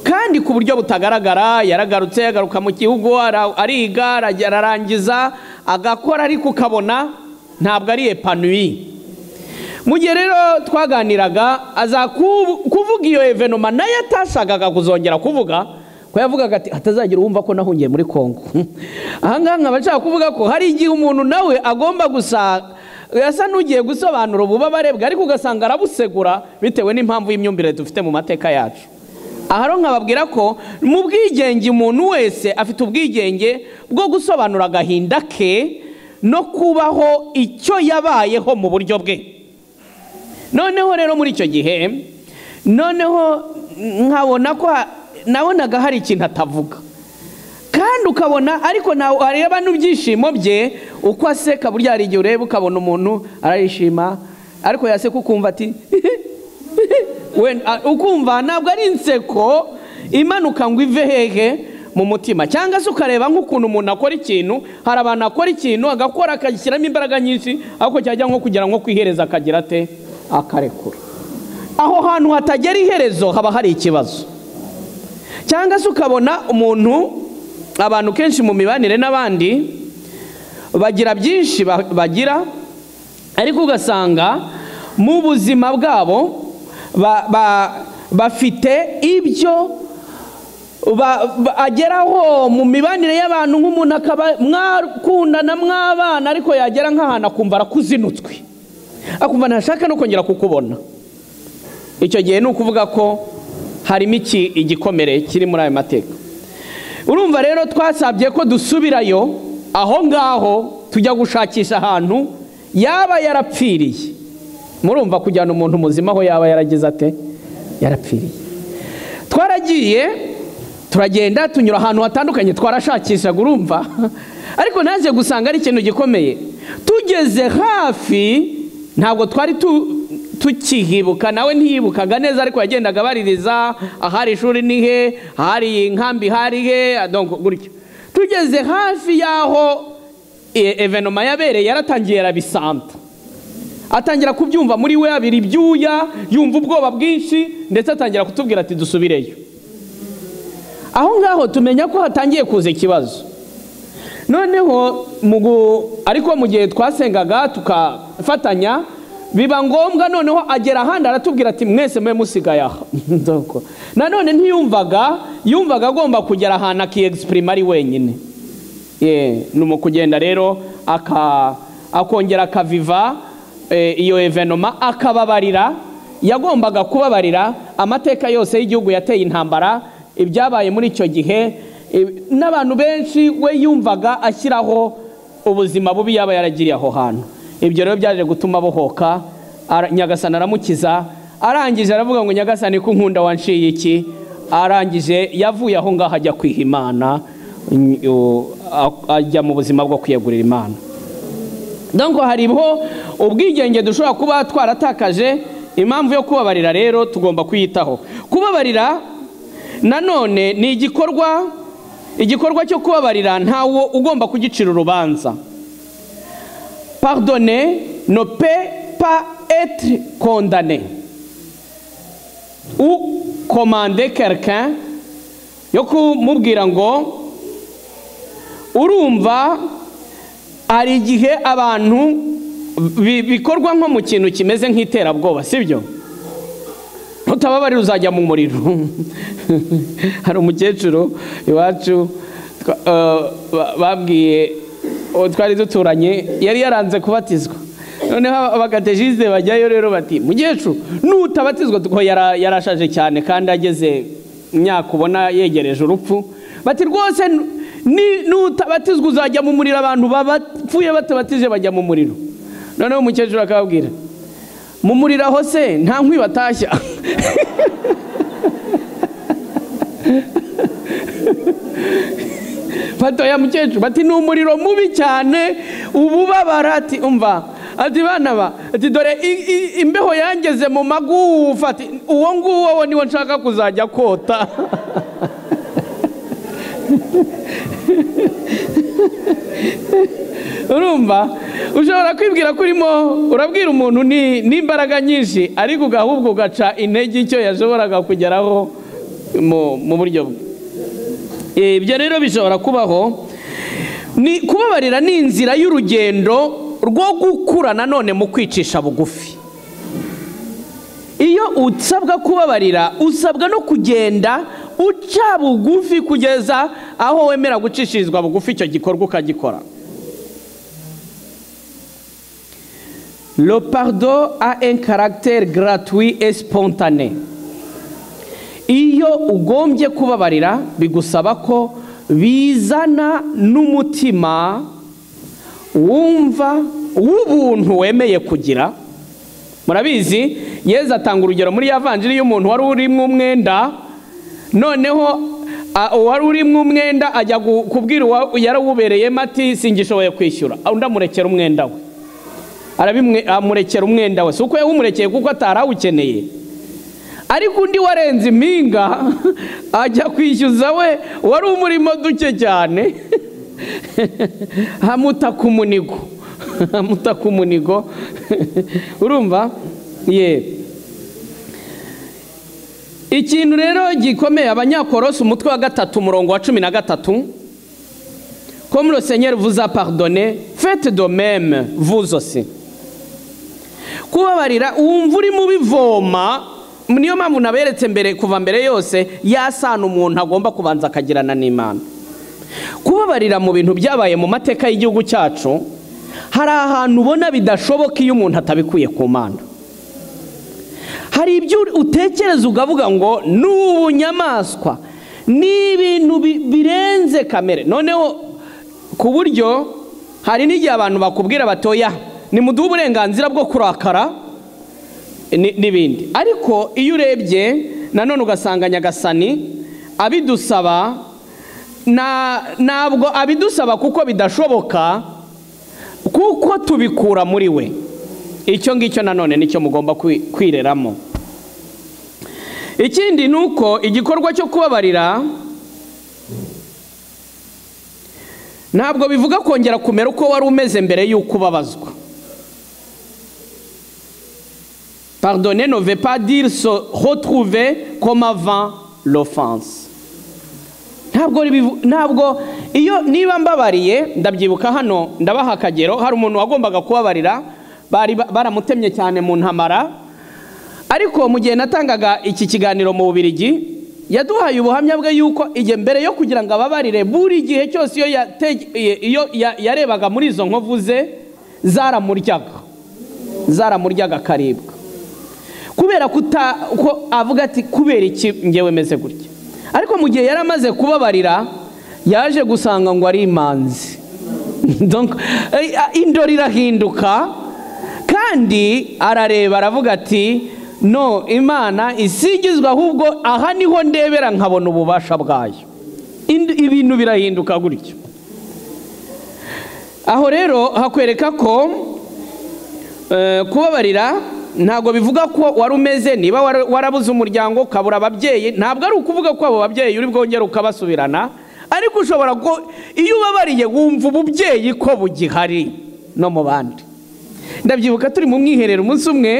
kandi ku buryo butagaragara yaragarutse yagaruka mu gihugu ara- ariga arajya- ararangiza agakora ariko ukabona ntabwo ari epanuwi mu gihe rero twaganiraga aza ku- kuvuga iyo evenoma nayo atashakaga kuzongera kuvuga ko yavugaga ati hatazagira uwumva ko nahungiye muri kongo ahangaha nkaba nshaka kuvuga ko hari igihe umuntu nawe agomba gusa yasa n'ugiye gusobanura ububabare bwe ariko ugasanga arabusegura bitewe n'impamvu y'imyumvire dufite mu mateka yacu aha rero nkababwira ko mu bwigenge umuntu wese afite ubwigenge bwo gusobanura agahinda ke no kubaho icyo yabayeho mu buryo bwe noneho rero muri icyo gihe noneho nkabona ko ha- nabonaga hari ikintu atavuga kandi ukabona ariko nawe areba n'ibyishimo bye uko aseka burya hari igihe ureba ukabona umuntu arayishima ariko yaseka ukumva ati wenda a- ukumva ntabwo ari inseko imanuka ngo ive hehe mu mutima cyangwa se ukareba nk'ukuntu umuntu akora ikintu hari abantu akora ikintu agakora akagishyiramo imbaraga nyinshi ariko cyajya nko kugira ngo kwihereza akagira ate akarekura aho hantu hatagera iherezo haba hari ikibazo cyangwa se ukabona umuntu abantu kenshi mu mibanire n'abandi bagira byinshi ba- bagira ariko ugasanga mu buzima bwabo ba- ba- bafite ibyo ba- ba- ageraho mu mibanire y'abantu nk'umuntu akaba mwakundana mwabana ariko yagera nk'ahantu akumva arakuzinutswe akumva ntashaka no kongera kukubona icyo gihe ni ukuvuga ko harimo iki igikomere kiri muri ayo mateka urumva rero twasabye ko dusubirayo aho ngaho tujya gushakisha ahantu yaba yarapfiriye murumva kujyana umuntu muzima aho yaba yarageze ate yarapfiriye twaragiye turagenda tunyura ahantu hatandukanye twarashakishaga urumva ariko naje gusanga ari ikintu gikomeye tugeze hafi ntabwo twari tu tukihibuka nawe ntiyibukaga neza ariko yagendaga abaririza ahari ishuri ni he ahari inkambi hari he adongo gutyo tugeze hafi y'aho evenoma yabereye yaratangiye arabisanta atangira kubyumva muri we abira ibyuya yumva ubwoba bwinshi ndetse atangira kutubwira ati dusubireyo aho ngaho tumenya ko hatangiye kuza ikibazo noneho ariko mu gihe twasengaga tukafatanya biba ngombwa noneho agera ahandi aratubwira ati mwese mwe musigaye aha nanone ntiyumvaga yumvaga agomba kugera ahantu akiyegisipurima ari wenyine ni mu kugenda rero akongera akaviva iyo evenoma akababarira yagombaga kubabarira amateka yose y'igihugu yateye intambara ibyabaye muri icyo gihe n'abantu benshi we yumvaga ashyiraho ubuzima bubi yaba yaragiriye aho hantu ibyo rero byaje gutuma abohoka nyagasani aramukiza arangije aravuga ngo nyagasani ko nkunda wanciye iki arangije yavuye aho ngaho ajya kwiha imana ajya mu buzima bwo kwiyegurira imana ngo hariho ubwigenge dushobora kuba twaratakaje impamvu yo kubabarira rero tugomba kuyitaho kubabarira nanone ni igikorwa igikorwa cyo kubabarira ntawo ugomba kugicira urubanza pardonner ne peut pas être condamné ou commander quelqu'un yo kumubwira ngo urumva hari igihe abantu bikorwa nko mu kintu kimeze nk'iterabwoba sibyo nutababarira uzajya mu muriro hari umukecuru iwacu babwiye twari duturanye yari yaranze kubatizwa noneho abagatejize bajyayo rero bati mukecuru n'utabatizwa kuko yarashaje cyane kandi ageze imyaka ubona yegereje urupfu bati rwose n'utabatizwa uzajya mu muriro abantu bapfuye batabatije bajya mu muriro noneho umukecuru akababwira mu muriro aho se nta nkwi batashya batoya mukecuru bati ni umuriro mubi cyane ububabara ati umva ati bana ba ati dore imbeho yangeze mu magufa ati uwo nguwo niwo nshaka kuzajya kota urumva ushobora kwibwira ko urimo urabwira umuntu n'imbaraga nyinshi ariko ugahubwo ugaca intege icyo yashoboraga kugeraho mu buryo bwe ibyo rero bishobora kubaho ni kubabarira ni inzira y'urugendo rwo gukura nanone mu kwicisha bugufi iyo usabwa kubabarira usabwa no kugenda uca bugufi kugeza aho wemera gucishirizwa bugufi icyo gikorwa ukagikora le pardon a un caractère gratuit et spontané iyo ugombye kubabarira bigusaba ko bizana n'umutima wumva w'ubuntu wemeye kugira murabizi yeza atanga urugero muri ya vanjiri y'umuntu wari urimo umwenda noneho uwari urimo umwenda ajya kubwira yarawubereyemo ati singishoboye kwishyura undi amurekera umwenda we arabimurekera umwenda we si uko yawumurekeye kuko atarawukeneye ariko undi warenze impinga ajya kwishyuza we wari umurimo duke cyane hamuta ku munigo hamuta ku munigo urumva ye ikintu rero gikomeye abanyakorosi umutwe wa gatatu umurongo wa cumi na gatatu komuro senyeri vuza paridone fete domeme vuzosi kubabarira wumva urimo ubivoma niyo mpamvu naberetse mbere kuva mbere yose yasana umuntu agomba kubanza akagirana n'imana kubabarira mu bintu byabaye mu mateka y'igihugu cyacu hari ahantu ubona bidashoboka iyo umuntu atabikuye ku mana hari ibyo utekereza ukavuga ngo ni ubunyamaswa ni ibintu birenze kamere noneho ku buryo hari n'igihe abantu bakubwira batoya nimuduhe uburenganzira bwo kurakara ni- n'ibindi ariko iyo urebye nanone ugasanga nyagasani abidusaba na- ntabwo abidusaba kuko bidashoboka kuko tubikura muri we icyo ngicyo nanone nicyo mugomba kwi- kwireramo ikindi ni uko igikorwa cyo kubabarira ntabwo bivuga kongera kumera uko wari umeze mbere y'uko ubabazwa pardonner ne veut pas dire se retrouver comme avant l'offense ntabwo bivu- ntabwo iyo niba mbabariye ndabyibuka hano ndabaha akagero hari umuntu wagombaga kubabarira bari ba- baramutemye cyane mu ntamara ariko mu gihe natangaga iki kiganiro mu bubirigi yaduhaye ubuhamya bwe yuko igihe mbere yo kugira ngo ababarire buri gihe cyose iyo yate- iyo ya- yarebaga muri izo nkovu ze zaramuryaga zaramuryaga akaribwa kubera kuta ko avuga ati kubera iki ngewe meze gutya ariko mu gihe yari amaze kubabarira yaje gusanga ngo ari imanzi Donc, eh, indoro irahinduka kandi arareba aravuga ati no imana isigizwe ahubwo aha niho ndebera nkabona ububasha bwayo Ind- ibintu birahinduka gutyo aho rero hakwereka ko Eh, kubabarira ntabwo bivuga ko wari umeze niba wara- warabuze umuryango ukabura ababyeyi ntabwo ari ukuvuga ko abo babyeyi uri bwongere ukabasubirana ariko ushobora ko iyo ubabariye wumva ububyeyi ko bugihari no mu bandi ndabyibuka turi mu mwiherero umunsi umwe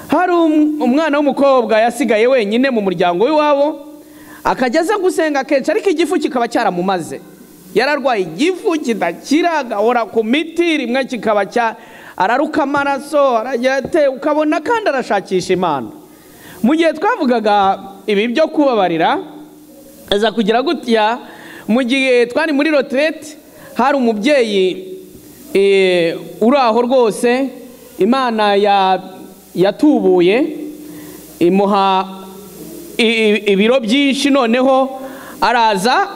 hari um- umwana w'umukobwa yasigaye wenyine mu muryango w'iwabo akajya aza gusenga kenshi ariko igifu kikaba cyaramumaze yararwaye igifu kidakira agahora ku miti rimwe kikaba cya araruka amaraso aragira ate ukabona kandi arashakisha imana mu gihe twavugaga ibi byo kubabarira aza kugira gutya mu gihe twari muri roterete hari umubyeyi eh, uri aho rwose imana ya- yatubuye imuha i- i- ibiro byinshi noneho araza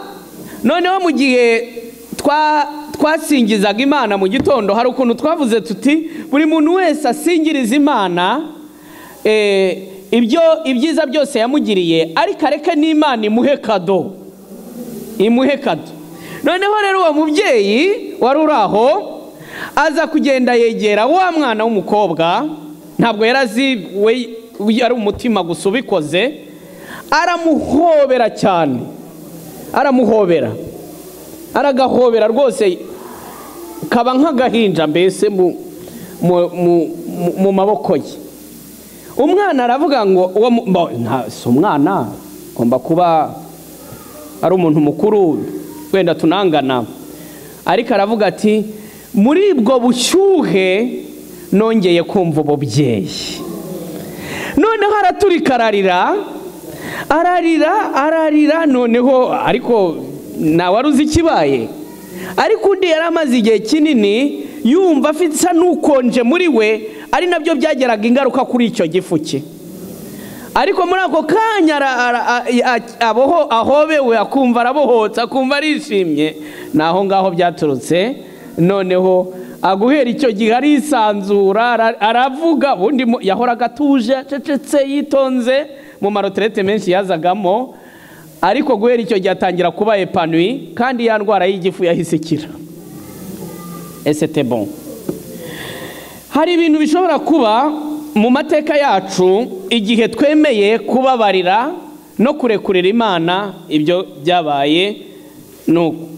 noneho mu gihe twa- twasingizaga imana mu gitondo hari ukuntu twavuze tuti buri muntu wese asingiriza imana eh, ibyo ibyiza byose yamugiriye ariko areke n'imana imuhe kado imuhe kado noneho rero uwo mubyeyi wari uri aho aza kugenda yegera wa mwana w'umukobwa ntabwo yari azi we yari umutima gusa ubikoze aramuhobera cyane aramuhobera aragahobera rwose kaba nk'agahinja mbese mu, mu, mu, mu, mu maboko ye umwana aravuga ngo uwo mu- mbo- nta- si umwana agomba kuba ari umuntu mukuru wenda tunangana ariko aravuga ati muri ubwo bushyuhe nongeye kumva ububyeyi noneho araturika ararira ararira ararira noneho ariko ntawe uzi ikibaye ariko undi yari amaze igihe kinini yumva afite isa n'ukonje muri we ari nabyo byageraga ingaruka kuri icyo gifu cye ariko muri ako kanya ara- ara- a- a- aboho- ahobewe akumva arabohotse akumva arishimye ni aho ngaho byaturutse noneho aguhera icyo gihe arisanzura ara- aravuga ubundi mu- yahoraga atuje acecetse yitonze mu maroterete menshi yazagamo ariko guhera icyo gihe atangira kuba epanwi kandi ya ndwara y'igifu yahise ikira esete bon hari ibintu bishobora kuba mu mateka yacu igihe twemeye kubabarira no kurekurira imana ibyo byabaye nuko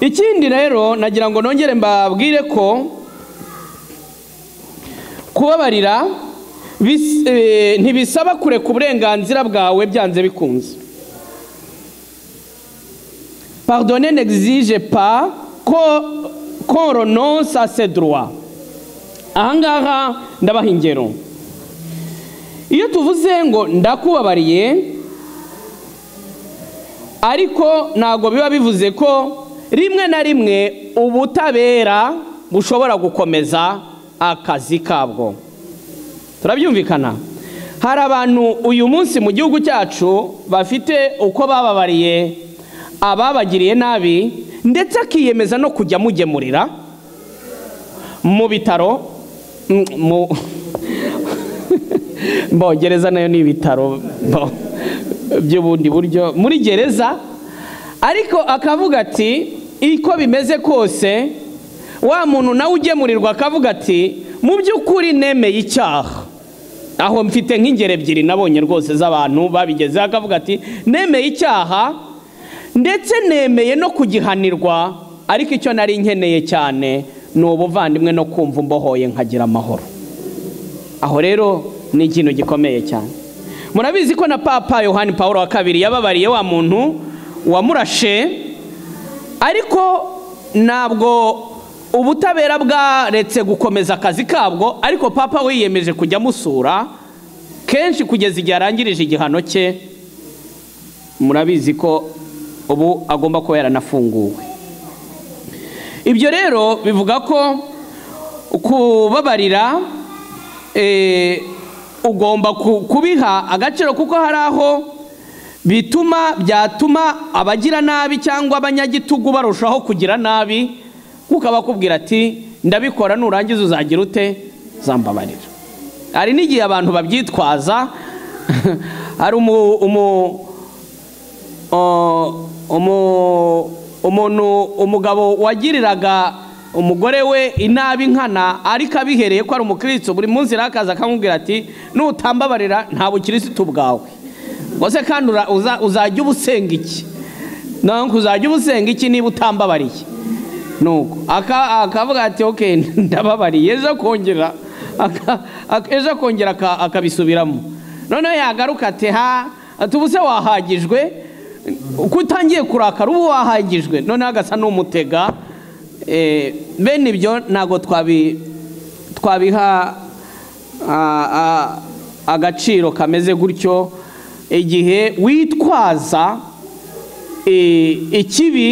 ikindi rero nagira ngo nongere mbabwire ko kubabarira bis- eh, ntibisaba kureka uburenganzira bwawe byanze bikunze pardonner n'exige pas ko qu'on renonce à ses droits ahangaha ndabaha ingero iyo tuvuze ngo ndakubabariye ariko ntabwo biba bivuze ko rimwe na rimwe ubutabera bushobora gukomeza akazi kabwo turabyumvikana hari abantu uyu munsi mu gihugu cyacu bafite uko bababariye ababagiriye nabi ndetse akiyemeza no kujya amugemurira mu bitaro mm, mu Bo, gereza nayo ni ibitaro bo, by'ubundi buryo muri gereza ariko akavuga ati uko bimeze kose wa muntu nawe ugemurirwa akavuga ati mu by'ukuri nemeye icyaha aho mfite nk'ingero ebyiri nabonye rwose z'abantu babigezeho akavuga ati nemeye icyaha ndetse nemeye no kugihanirwa ariko icyo nari nkeneye cyane ni ubuvandimwe no kumva umbohoye nkagira amahoro aho rero ni ikintu gikomeye cyane murabizi ko na papa yohani paul wa kabiri yababariye wa muntu wamurashe ariko ntabwo ubutabera bwaretse gukomeza akazi kabwo ariko papa wiyemeje kujya amusura kenshi kugeza igihe arangirije igihano cye murabizi ko ubu agomba kuba yaranafunguwe ibyo rero bivuga ko kubabarira eh, ugomba ku- kubiha agaciro kuko hari aho bituma byatuma abagira nabi cyangwa abanyagitugu barushaho kugira nabi kuko aba akubwira ati ndabikora nurangiza uzagira ute zambabarira hari n'igihe abantu babyitwaza hari umu, umu, Uh, umu- umuntu umugabo wagiriraga umugore we inabi nkana ariko abihereye ko ari umukristo buri munsi rero akaza akamubwira ati nutambabarira nta bukirisitu bwawe ngo se kandi ura- uza- uzajya uba usenga iki ntabwo uzajya uba usenga iki niba utambabariye nuko aka- akavuga ati oke ndababariye ejo akongera aka- aka- ejo akongera aka- akabisubiramo noneho yagaruka ati ha ati ubu se wahagijwe uko utangiye kurakara ubu wahagijwe noneho agasa n'umutega Eh, bene ibyo ntabwo twabi twabiha a- a- agaciro kameze gutyo igihe witwaza eh, ikibi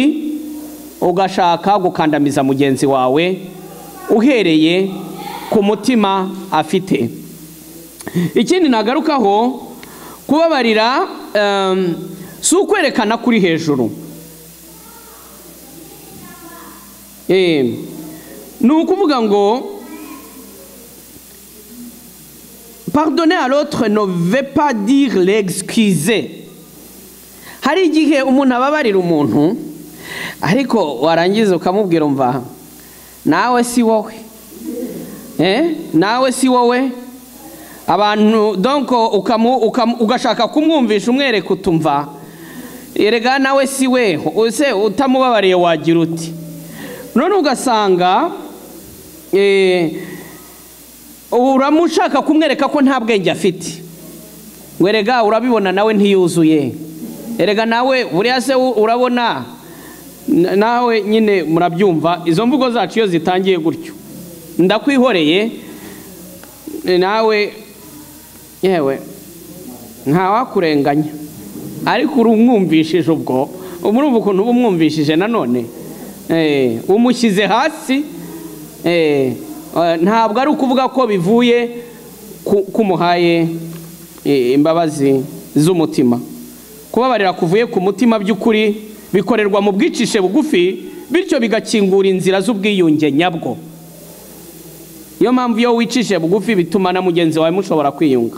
ugashaka gukandamiza mugenzi wawe uhereye ku mutima afite ikindi nagarukaho kubabarira em, si ukwerekana kuri hejuru Eh, ni ukuvuga ngo pardonner à l'autre ne veut pas dire l'excuser hari igihe umuntu ababarira umuntu ariko warangiza ukamubwira umva nawe si wowe Eh, nawe si wowe abantu donc ukamu, ukamu, ugashaka kumwumvisha umwereka utumva erega nawe si we use utamubabariye wagira uti none ugasanga eh, uramushaka kumwereka ko nta bwenge afite ngo erega urabibona nawe ntiyuzuye erega nawe buriya se u- urabona N- nawe nyine murabyumva izo mvugo zacu iyo zitangiye gutyo ndakwihoreye eh, nawe yewe ntawakurenganya ariko urumwumvishije ubwo murumva ukuntu uba umwumvishije nanone Eh, umushyize hasi eh, eh, ntabwo ari ukuvuga ko bivuye ku- ko umuhaye eh, imbabazi z'umutima kubabarira kuvuye ku mutima by'ukuri bikorerwa mu bwicishe bugufi bityo bigakingura inzira z'ubwiyunge nyabwo niyo mpamvu iyo wicishe bugufi bituma na mugenzi wawe mushobora kwiyunga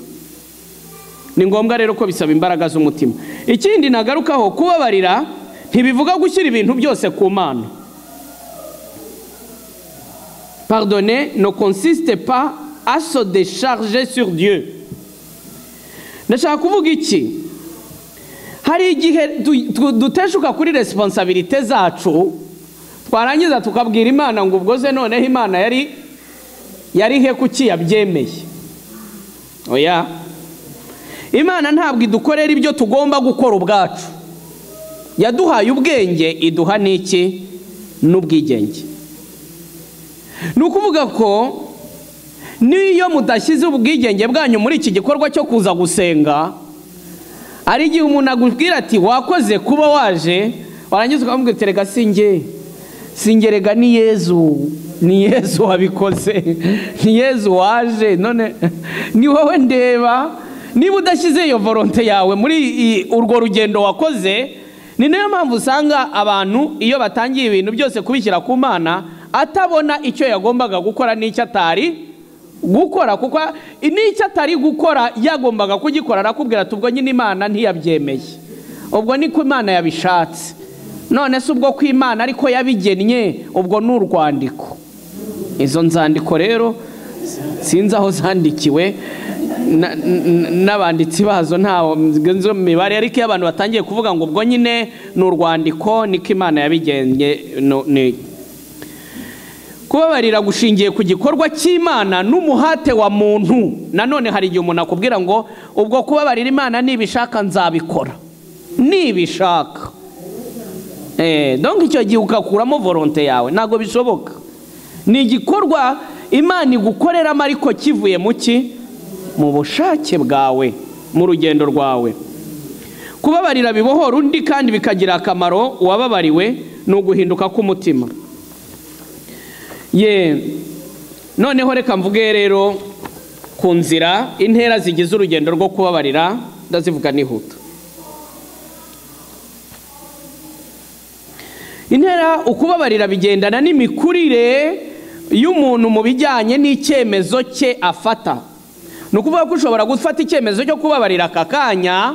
ni ngombwa rero ko bisaba imbaraga z'umutima ikindi nagarukaho kubabarira ntibivuga gushyira ibintu byose ku mana pardonner ne consiste pas à se décharger sur Dieu ndashaka kuvuga iki hari igihe du- du- duteshuka kuri resiponsabirite zacu twarangiza tukabwira imana ngo ubwo se noneho imana yari yari he kuki yabyemeye oya imana ntabwo idukorera ibyo tugomba gukora ubwacu yaduhaye ubwenge iduha n'iki n'ubwigenge ni ukuvuga ko n'iyo mudashyize ubwigenge bwanyu muri iki gikorwa cyo kuza gusenga hari igihe umuntu agubwira ati wakoze kuba waje warangiza ukamubwira ati rega singe singerega ni yezu ni yezu wabikoze ni yezu waje none ni wowe ndeba niba udashyize iyo volonte yawe muri i- urwo rugendo wakoze ni nayo mpamvu usanga abantu iyo batangiye ibintu byose kubishyira ku mana atabona icyo yagombaga gukora n'icyo atari gukora kuko n'icyo atari gukora yagombaga kugikora arakubwira ati ubwo nyine imana ntiyabyemeye ubwo ni ko imana yabishatse none se ubwo ku imana ariko yabigennye ubwo ni urwandiko izo nzandiko rero sinzi aho zandikiwe n'abanditsi bazo ntaho nzo mibare ariko iyo abantu batangiye kuvuga ngo ubwo nyine ni urwandiko niko imana yabigennye kubabarira gushingiye ku gikorwa cy'imana n'umuhate wa muntu nanone hari igihe umuntu akubwira ngo ubwo kubabarira imana nibishaka nzabikora nibishaka donka icyo gihe ugakuramo volonte yawe ntabwo bishoboka ni igikorwa imana igukoreramo ariko kivuye mu ki mu bushake bwawe mu rugendo rwawe kubabarira bibohora undi kandi bikagira akamaro uwababariwe ni uguhinduka k'umutima ye noneho reka mvuge rero ku nzira intera zigize urugendo rwo kubabarira ndazivuga nihuta intera ukubabarira bigendana n'imikurire y'umuntu mu bijyanye n'icyemezo cye afata ni ukuvuga ko ushobora gufata icyemezo cyo kubabarira aka kanya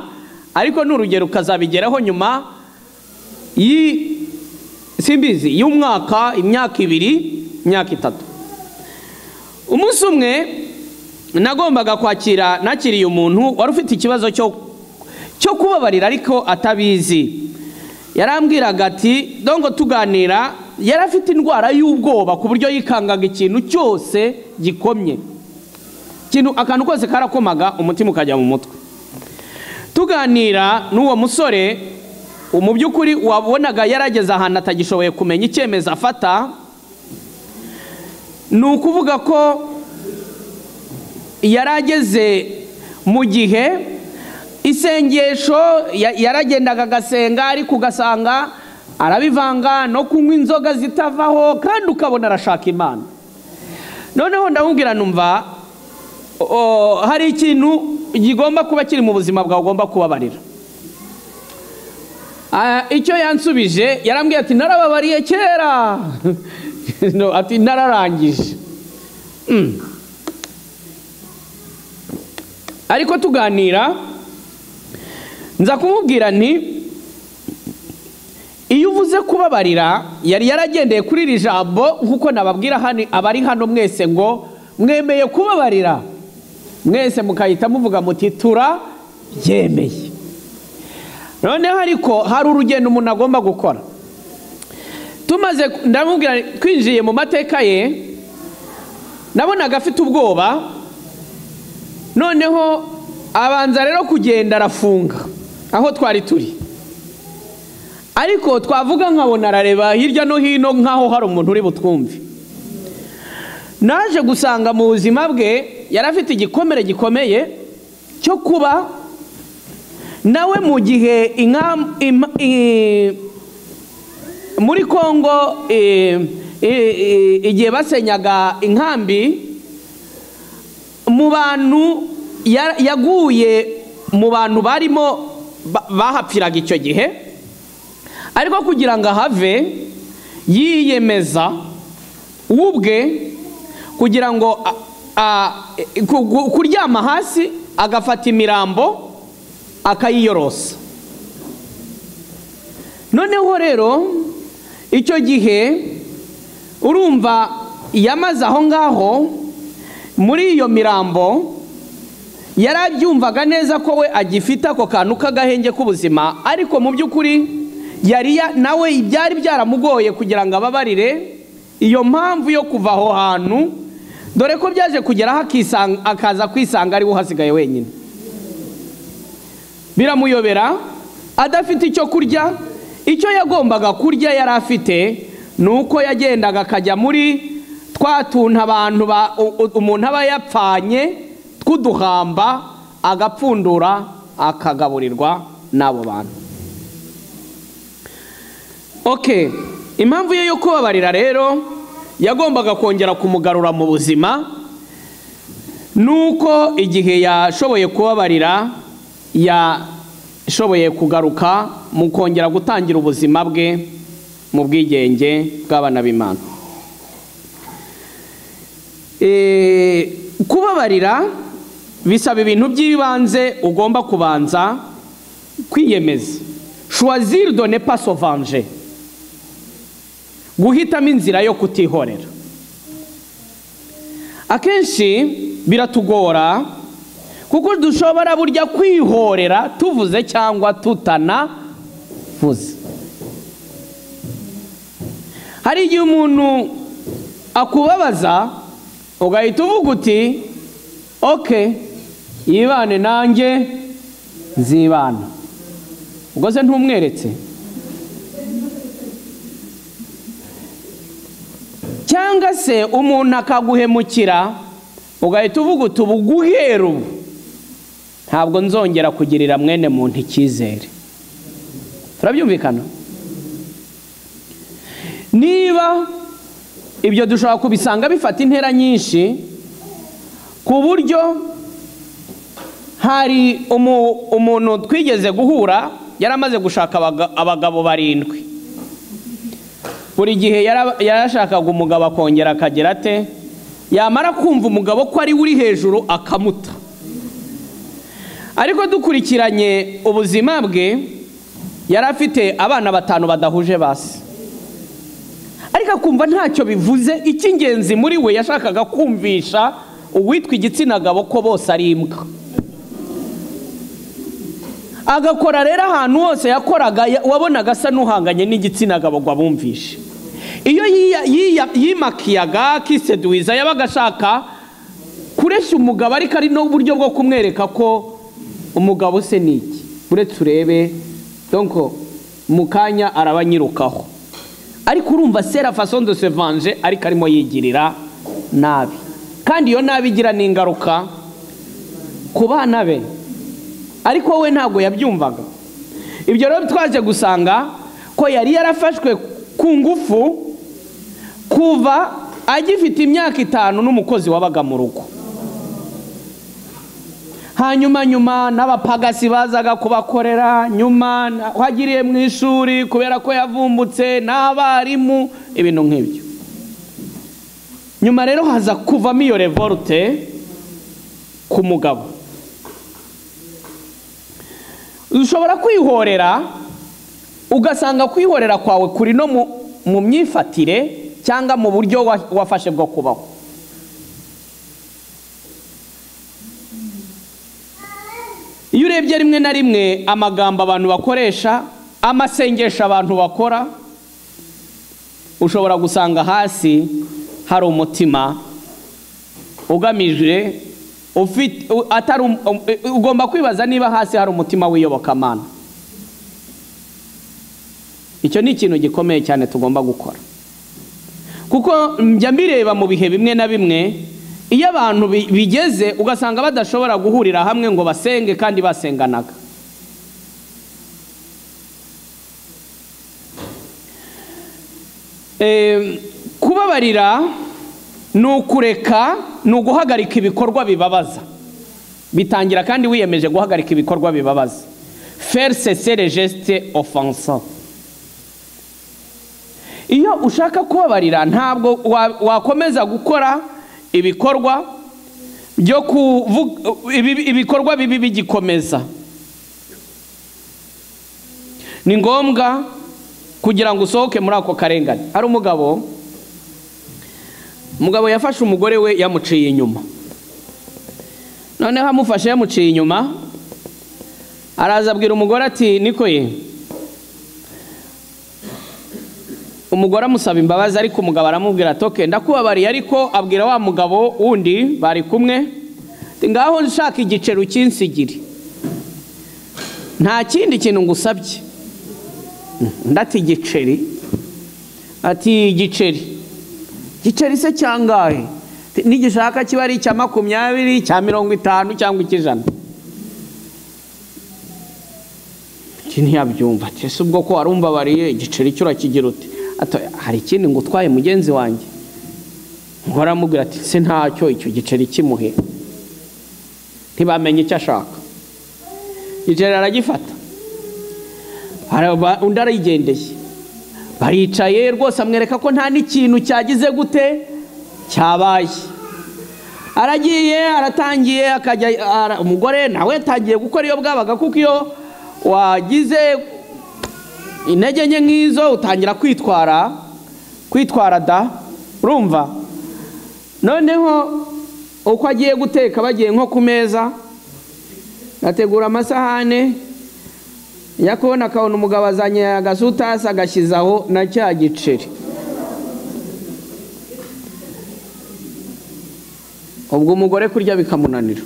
ariko n'urugero ukazabigeraho nyuma simbizi y'umwaka imyaka ibiri imyaka itatu umunsi umwe nagombaga kwakira nakiriye umuntu wari ufite ikibazo cyo kubabarira ariko atabizi yarambwiraga ati dongo tuganira yari afite indwara y'ubwoba ku buryo yikangaga ikintu cyose gikomye ikintu akantu kose karakomaga umutima ukajya mu mutwe tuganira n'uwo musore mu by'ukuri wabonaga yarageze ahantu atagishoboye kumenya icyemezo afata ni ukuvuga ko yarageze mu gihe isengesho yaragendaga agasenga ariko ugasanga arabivanga no kunywa inzoga zitavaho kandi ukabona arashaka imana noneho ndamubwira numva hari ikintu kigomba kuba kiri mu buzima bwawe ugomba kubabarira icyo yansubije yarambwiye ati narababariye kera ati nararangije ariko tuganira nza kumubwira nti iyo uvuze kubabarira yari yaragendeye kuri iri jambo nk'uko nababwira hano abari hano mwese ngo mwemeye kubabarira mwese mukahita muvuga muti turabyemeye noneho ariko hari urugendo umuntu agomba gukora tumaze ndamubwira twinjiye mu mateka ye nabonaga afite ubwoba noneho abanza rero kugenda arafunga aho twari turi ariko twavuga nkabona arareba hirya no hino nk'aho hari umuntu uri butwumve naje gusanga mu buzima bwe yari afite igikomere gikomeye cyo kuba nawe mu gihe muri congo igihe basenyaga inkambi mu bantu yaguye mu bantu barimo bahapfiraga icyo gihe ariko kugira ngo ahave yiyemeza ubwe kugira ngo kuryama hasi agafata imirambo akayiyorosa noneho rero icyo gihe urumva yamaze aho ngaho muri iyo mirambo yari abyumvaga neza ko we agifite ako kantu k'agahenge k'ubuzima ariko mu by'ukuri yari nawe byari byaramugoye kugira ngo ababarire iyo mpamvu yo kuva aho hantu dore ko byaje kugeraho akaza kwisanga ariwe uhasigaye wenyine biramuyobera adafite icyo kurya icyo yagombaga kurya yari afite ni uko yagendaga akajya muri twa tuntu abantu umuntu aba yapfanye tw'uduhamba agapfundura akagaburirwa n'abo bantu oke impamvu ye yo kubabarira rero yagombaga kongera kumugarura mu buzima ni uko igihe yashoboye kubabarira ishoboye kugaruka mu kongera gutangira ubuzima bwe mu bwigenge bw'abana b'imana Eh, kubabarira bisaba ibintu by'ibanze ugomba kubanza kwiyemeza choisir de ne pas se venger guhitamo inzira yo kutihorera akenshi biratugora kuko dushobora burya kwihorera tuvuze cyangwa tutanavuze hari igihe umuntu akubabaza ugahita uvuga uti oke yibane nanjye nzibana ubwo se ntumweretse cyangwa se umuntu akaguhemukira ugahita uvuga uti ubu guhera ubu ntabwo nzongera kugirira mwene muntu icyizere turabyumvikana niba ibyo dushobora kubisanga bifata intera nyinshi ku buryo hari umu- umuntu twigeze guhura yari amaze gushaka abaga- abagabo barindwi buri gihe yara- yarashakaga umugabo akongera akagira ate yamara kumva umugabo ko ari we uri hejuru akamuta ariko dukurikiranye ubuzima bwe yari afite abana batanu badahuje basi ariko akumva ntacyo bivuze icy'ingenzi muri we yashakaga kumvisha uwitwa igitsina gabo ko bose ari imbwa agakora rero ahantu hose yakoraga ya- wabonaga asa n'uhanganye n'igitsina gabo ngo abumvishe iyo yiya- yiya- yimakiyaga kiseduwiza yabaga ashaka kureshya umugabo ariko ari n'uburyo bwo kumwereka ko umugabo se ni iki uretse urebe donko mu kanya arabanyirukaho ariko urumva sera façon de se venger ariko arimo yigirira nabi kandi iyo nabi igira n'ingaruka ku bana be ariko we ntabwo yabyumvaga ibyo rero twaje gusanga ko yari yarafashwe ku ngufu kuva agifite imyaka itanu n'umukozi wabaga mu rugo hanyuma nyuma n'abapagasi bazaga kubakorera nyuma na- wagiriye mu ishuri kubera ko yavumbutse n'abarimu ibintu nk'ibyo nyuma rero haza kuvamo iyo revolte ku mugabo ushobora kwihorera ugasanga kwihorera kwawe kuri no mu- mu myifatire cyangwa mu buryo wa- wafashe bwo kubaho iyo urebye rimwe na rimwe amagambo abantu bakoresha amasengesho abantu bakora ushobora gusanga hasi hari umutima ugamije ufite u- atari um- um- ugomba kwibaza niba hasi hari umutima w'iyobokamana icyo ni ikintu gikomeye cyane tugomba gukora kuko njya mbireba mu bihe bimwe na bimwe iyo abantu bi- bigeze ugasanga badashobora guhurira hamwe ngo basenge kandi basenganaga Em, kubabarira ni ukureka ni uguhagarika ibikorwa bibabaza bitangira kandi wiyemeje guhagarika ibikorwa bibabaza faire cesser les gestes offensants iyo ushaka kubabarira ntabwo wa- wakomeza gukora ibikorwa byo kuvu- ibi- ibikorwa bibi bigikomeza ni ngombwa kugira ngo usohoke muri ako karengane hari umugabo umugabo yafashe umugore we yamuciye inyuma noneho amufashe yamuciye inyuma araza abwira umugore ati niko ye umugore amusaba imbabazi ariko umugabo aramubwira ati "Okay, ndakubabariye ariko abwira wa mugabo wundi bari kumwe ati ngaho nshaka igiceri ukinsigire nta kindi kintu ngusabye ndati igiceri ati igiceri igiceri se cyangahe Ati, nigishaka kiba ari icya makumyabiri cya mirongo itanu cyangwa icy'ijana iki ntiyabyumva ati ese ubwo ko warumva bariye igiceri cyo urakigira uti Ati, hari ikindi ngo utwaye mugenzi wanjye ngo aramubwira ati se ntacyo icyo giceri kimuhe ntibamenye icyo ashaka igiceri aragifata Araba- undi arayigendeye baricaye rwose amwereka ko nta n'ikintu cyagize gute cyabaye aragiye aratangiye akajya ara- umugore nawe yatangiye gukora iyo bwabaga kuko iyo wagize intege nke nk'izo utangira kwitwara kwitwara da urumva noneho uko agiye guteka bagiye nko ku meza ategura amasahane njya kubona akabona umugabo azanye agasutasi agashyize aho na cya giceri ubwo umugore kurya bikamunanira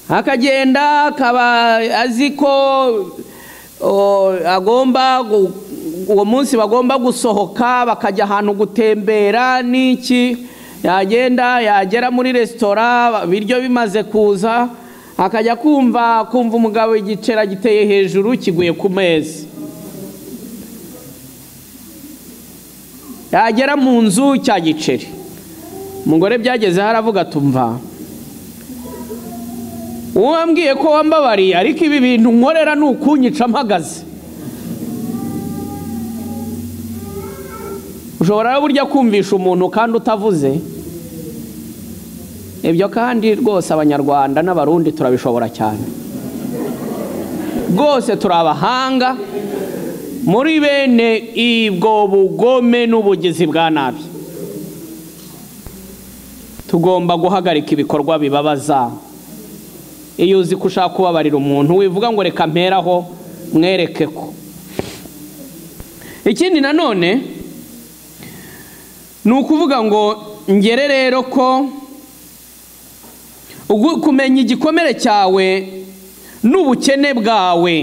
akagenda akaba azi ko o, agomba gu- uwo munsi bagomba gusohoka bakajya ahantu gutembera n'iki yagenda yagera muri resitora ibiryo bimaze kuza akajya kumva kumva umugabo igiceri giteye hejuru kiguye ku meza yagera mu nzu cya giceri umugore byagezeho aravuga tumva uwambwiye ko wambabariye ariko ibi bintu nkorera ni ukunyica mpagaze ushobora burya kumvisha umuntu kandi utavuze ibyo kandi rwose abanyarwanda n'abarundi turabishobora cyane rwose turi abahanga muri bene ibwo bugome n'ubugizi bwa nabi tugomba guhagarika ibikorwa bibabaza iyo uzi ko ushaka kubabarira umuntu wivuga ngo reka mperaho mwereke ko ikindi nanone ni ukuvuga ngo ngere rero ko ugu- kumenya igikomere cyawe n'ubukene bwawe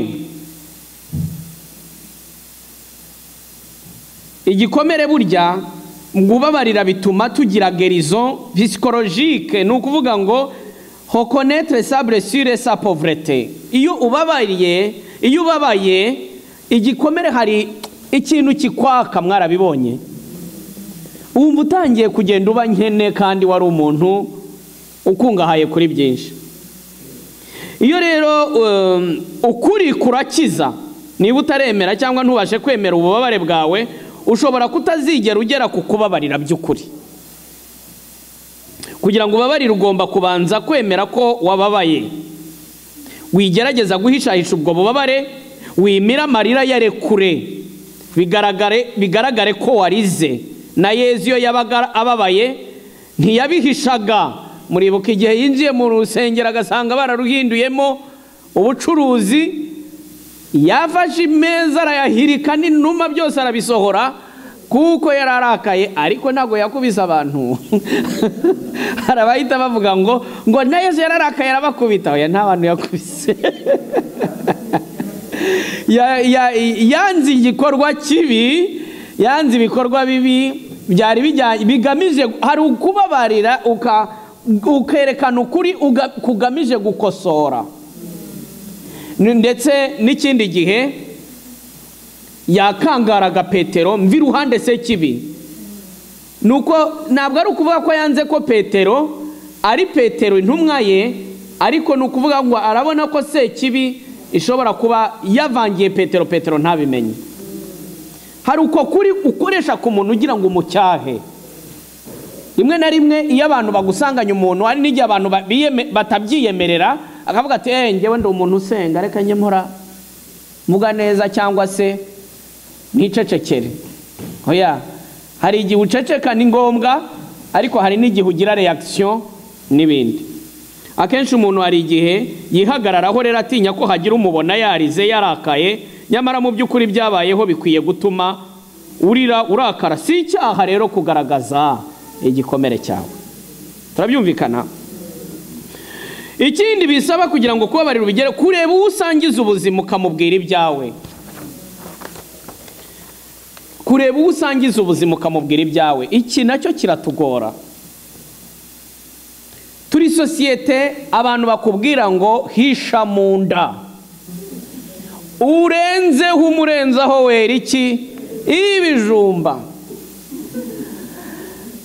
igikomere burya gubabarira bituma tugira gerizo psikologike ni ukuvuga ngo hokonetre sa blessure sa povrete iyo ubabariye iyo ubabaye igikomere hari ikintu kikwaka mwarabibonye wumva utangiye kugenda uba nkene kandi wari umuntu ukungahaye kuri byinshi iyo rero um, ukuri kurakiza niba utaremera cyangwa ntubashe kwemera ububabare bwawe ushobora kutazigera ugera ku kubabarira by'ukuri kugira ngo ubabarire ugomba kubanza kwemera ko wababaye wigerageza guhishahisha ubwo bubabare wimira amarira yare kure bigaragare, bigaragare ko warize na yezu iyo yabaga ababaye ntiyabihishaga muribuka igihe yinjiye mu rusengero agasanga bararuhinduyemo ubucuruzi yafashe imeza arayahirika n'inuma byose arabisohora kuko yari arakaye ariko ntabwo yakubise abantu hari abahita bavuga ngo ngo na yesu yari arakaye arabakubita oya nta bantu yakubise Ya- ya- yanze igikorwa kibi yanze ibikorwa bibi byari bijya- bigamije hari ukubabarira uka- ukerekana ukuri uga- kugamije gukosora Ni- ndetse n'ikindi gihe yakangaraga petero mvi iruhande se kibi nuko ntabwo ari ukuvuga ko yanze ko petero ari petero intumwa ye ariko ni ukuvuga ngo arabona ko se kibi ishobora kuba yavangiye petero petero ntabimenye hari uko kuri ukoresha ku muntu ugira ngo umucyahe rimwe na rimwe iyo abantu bagusanganya umuntu hari n'igihe abantu ba- biyeme- batabyiyemerera akavuga ati eee njyewe ndi umuntu usenga reka njye mpora mvuga neza cyangwa se nicecekere oya hari igihe uceceka ni ngombwa ariko hari n'igihe ugira reaction n'ibindi akenshi umuntu hari igihe yihagararaho rero atinya ko hagira umubona yarize yarakaye nyamara mu by'ukuri byabayeho bikwiye gutuma urira urakara si icyaha rero kugaragaza igikomere cyawe turabyumvikana ikindi bisaba kugira ngo kubabarira ubigere kureba uwo usangiza ubuzima ukamubwira ibyawe kureba uwo usangiza ubuzima ukamubwira ibyawe iki nacyo kiratugora turi sosiyete abantu bakubwira ngo hisha mu nda urenzeho umurenzaho wera iki ibijumba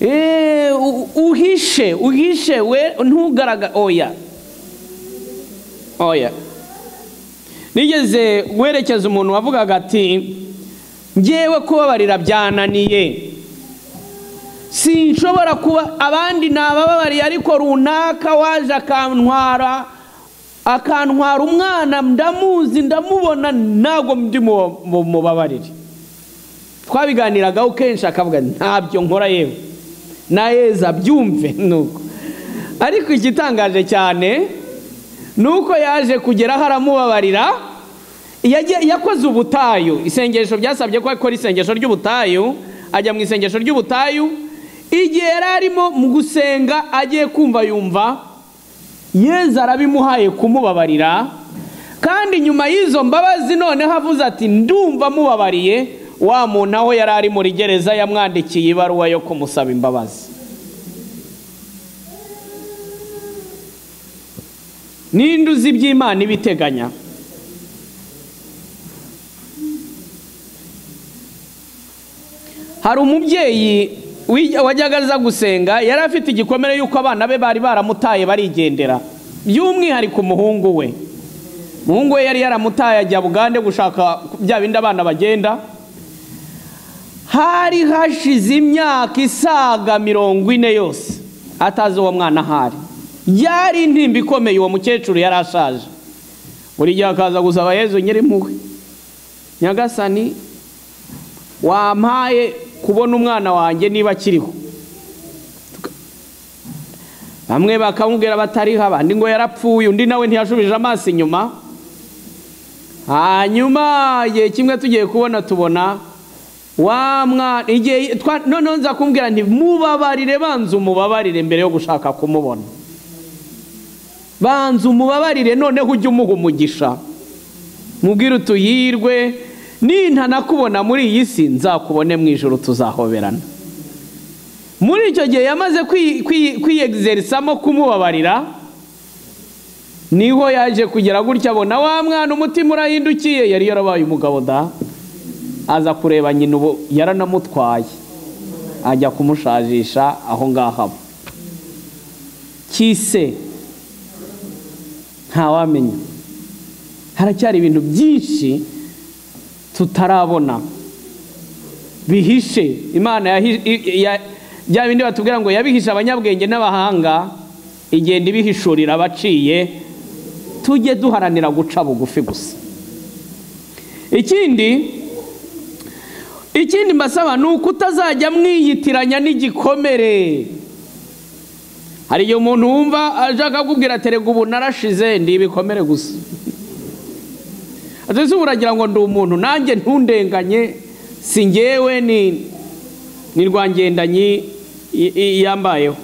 Eh, u- uhishe uhishe we ntugaragara oya oya nigeze guherekeza umuntu wavugaga ati ngewe kubabarira byananiye sinshobora kuba abandi ni abababariye ariko runaka waje akantwara akantwara umwana ndamuzi ndamubona ntabwo ndi mubabarire twabiganiragaho kenshi akavuga ntabyo nkora yewe nayeza byumve nuko ariko igitangaje cyane ni uko yaje kugeraho aramubabarira yakoze ubutayu isengesho byasabye ko akora isengesho ry'ubutayu ajya mu isengesho ry'ubutayu igihe yari arimo mu gusenga agiye kumva yumva yeza arabimuhaye kumubabarira kandi nyuma y'izo mbabazi noneho avuze ati ndumva mubabariye wa muntu aho yari ari muri gereza yamwandikiye ibaruwa yo kumusaba imbabazi ninde uzi iby'imana ibiteganya hari umubyeyi wajyaga aza gusenga yari afite igikomere y'uko abana be bari baramutaye barigendera by'umwihariko umuhungu we umuhungu we yari yaramutaye ajya bugande gushaka bya bindi abana bagenda hari hashize imyaka isaga mirongo ine yose atazi uwo mwana ahari yari intimba ikomeye uwo mukecuru yari ashaje buri gihe akaza gusaba yezu nyiri muwe nyagasani wampaye kubona umwana wanjye niba akiriho bamwe bakamubwira batariho abandi ngo yarapfuye undi nawe ntiyashubije amaso inyuma hanyuma igihe kimwe tugiye kubona tubona wa mwana igihe noneho nza kumubwira nti mubabarire banza umubabarire mbere yo gushaka kumubona banza umubabarire noneho ujye umuha umugisha mubwire utuyirwe ninta nakubona muri iyi si nzakubone mu ijoro tuzahoberana muri icyo gihe yamaze kwiyegizerisamo kumubabarira niho yaje kugira gutya abona wa mwana umutima urahindukiye yari yarabaye umugabo da aza kureba nyina ubu yaranamutwaye ajya kumushajisha aho ngaho aba kise ntawamenya haracyari ibintu byinshi tutarabona bihishe imana bya bindi batubwira ngo yabihishe abanyabwenge n'abahanga igenda ibihishurira abaciye tujye duharanira guca bugufi gusa ikindi ikindi mbasaba ni uko utazajya mwiyitiranya n'igikomere hari igihe umuntu wumva ashaka kukubwira terega ubu narashize ndi ibikomere gusa ese uragira ngo ndi umuntu nanjye ntundenganye si ngewe ni rwangendanyi yambayeho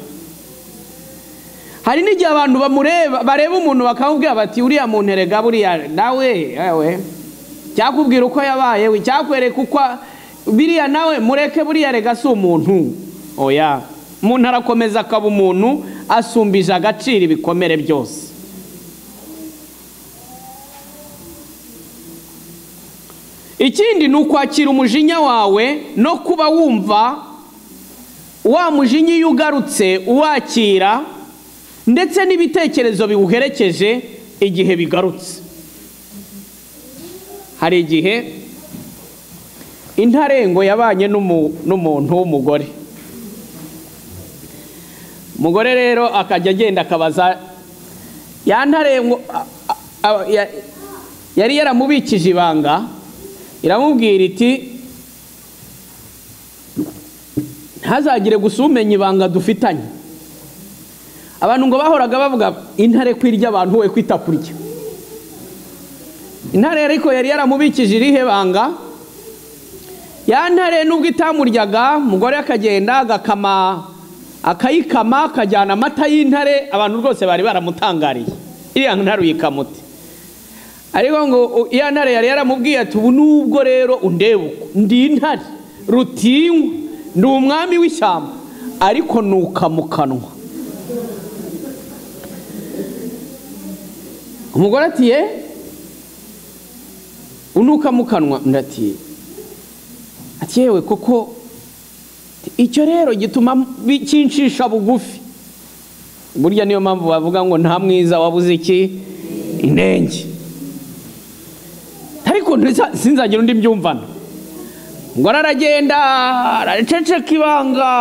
hari n'igihe abantu bamureba bareba umuntu bakamubwira bati uriya muntu erega buriya nawe we cyakubwira uko yabaye we cyakwereka uko biriya nawe mureke buriya erega si umuntu oya umuntu arakomeza akaba umuntu asumbije agaciro ibikomere byose ikindi ni ukwakira umujinya wawe no kuba wumva wa mujinya iyo ugarutse uwakira ndetse n'ibitekerezo biwuherekeje igihe bigarutse hari igihe intarengo yabanye n'umuntu w'umugore umugore rero akajya agenda akabaza ya ntarengo yari yaramubikije ibanga iramubwira iti ntazagire gusa umenya ibanga dufitanye abantu ngo bahoraga bavuga intare kwirya abantu we kwita kurya intare ariko yari yaramubikije irihe banga ya ntare nubwo itamuryaga umugore akagenda agakama akayikama akajyana amata y'intare abantu rwose bari baramutangariye iriya ntare uyikamuti ariko ngo iya ntare yari yaramubwiye ati ubu nubwo rero undeba uko ndi intare rutinywa ndi umwami w'ishyamba ariko nuka mu kanwa umugore ati ye unuka mu kanwa ndati ati yewe koko icyo rero gituma kinshisha bugufi burya niyo mpamvu bavuga ngo nta mwiza wabuze iki inenge ariko ntisa- sinzagira undi mbyumvana ngo araragenda araceceka ibanga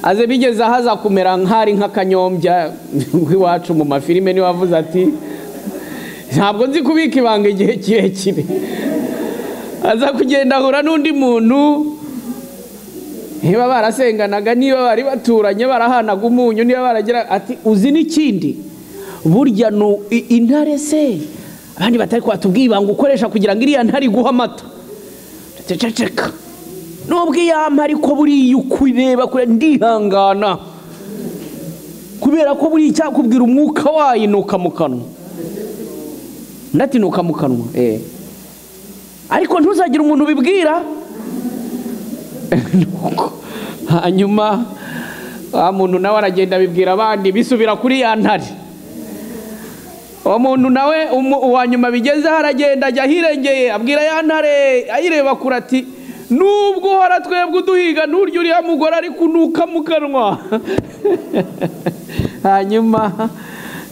aze bigeze ahaza kumera nk'ari nk'akanyombya iwacu mu mafilime niwe avuze ati ntabwo nzi kubika ibanga igihe kirekire aza kugenda ahura n'undi muntu niba barasenganaga niba bari baturanye barahanaga umunyu niba baragira ati uzi n'ikindi burya ni u- i- intare se abandi batari kwatubwiye ibanga ukoresha kugira ngo iriya ntare iguhe amata ceceka nubwo iyampa ariko buriya ukureba kure ndihangana kubera ko buriya icyakubwira umwuka wayinuka mu kanwa ndatinuka mu kanwa eh. ariko ntuzagire umuntu ubibwira Nuko, hanyuma wa muntu nawe aragenda abibwira abandi bisubira kuri ya ntare uwo muntu nawe umu- uwa nyuma bigezeho aragenda ajya ahirengeye abwira ya ntare ayireba kure ati nubwo uhora twebwe uduhiga nturya uriya mugore ari kunuka mu kanwa hanyuma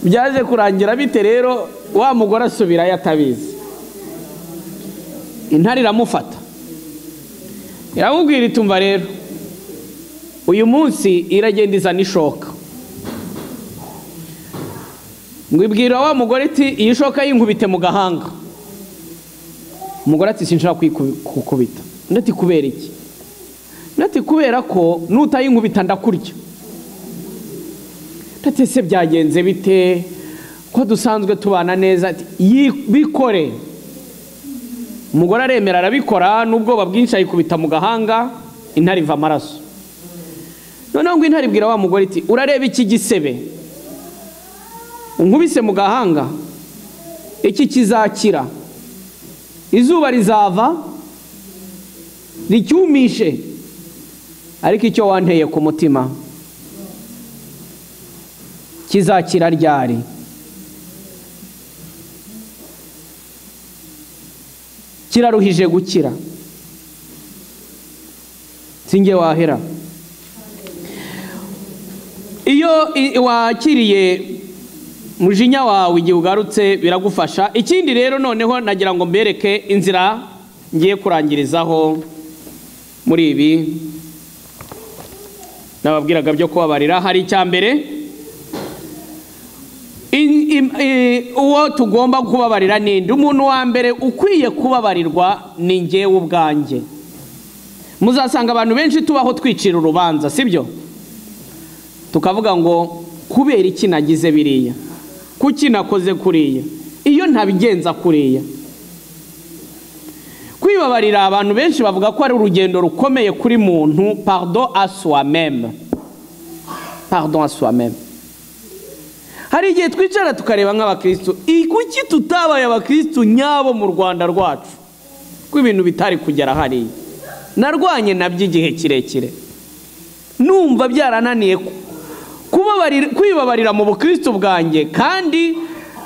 byaje kurangira bite rero wa mugore asubirayo atabizi intare iramufata iramubwira itumva rero uyu munsi iragenda izana ishoka ngo ibwira wa mugore iti iyi shoka yinkubite mu gahanga umugore ati sinshaka kuyiku- kukubita undi ati kubera iki undi ati kubera ko nutayinkubita ndakurya undi ati ese byagenze bite ko dusanzwe tubana neza ati "Yi- bikore umugore aremera arabikora n'ubwoba bwinshi ayikubita mu gahanga intare iva amaraso noneho ngo intare ibwira wa mugore iti urareba iki gisebe unkubise mu gahanga iki kizakira izuba rizava ricyumishe ariko icyo wanteye ku mutima kizakira ryari kiraruhije gukira singe wahera iyo i- wakiriye mujinya wawe igihe ugarutse biragufasha ikindi rero noneho nagira ngo mbereke inzira ngiye kurangirizaho muri ibi nababwiraga byo kubabarira hari icya mbere In- im- eh, uwo tugomba kubabarira ninde umuntu wa mbere ukwiye kubabarirwa ni ngewe ubwanjye muzasanga abantu benshi tubaho twicira urubanza sibyo tukavuga ngo kubera iki nagize biriya kuki nakoze kuriya iyo ntabigenza kuriya kwibabarira abantu benshi bavuga ko ari urugendo rukomeye kuri muntu pardon à soi-même pardon à soi-même hari igihe twicara tukareba nk'abakirisitu "Ih, kuki tutabaye abakirisitu nyabo mu rwanda rwacu ko ibintu bitari kugera hariya narwanye nabyo igihe kirekire numva byarananiye ku- kubabarira- kwibabarira mu bukirisitu bwanjye kandi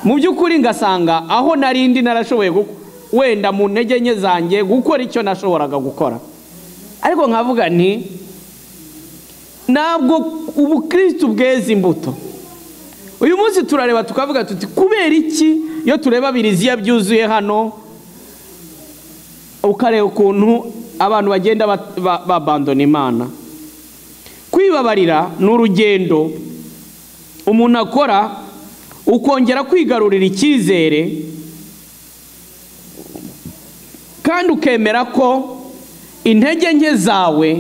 mu by'ukuri ngasanga aho narindi narashoboye gu- wenda mu ntege nke zanjye gukora icyo nashoboraga gukora ariko nkavuga nti ntabwo ubukirisitu bweza imbuto uyu munsi turareba tukavuga tuti kubera iki iyo tureba biriziya byuzuye hano ukareba ukuntu abantu bagenda bat- ba- babandona imana kwibabarira ni urugendo umuntu akora ukongera kwigarurira icyizere kandi ukemera ko intege nke zawe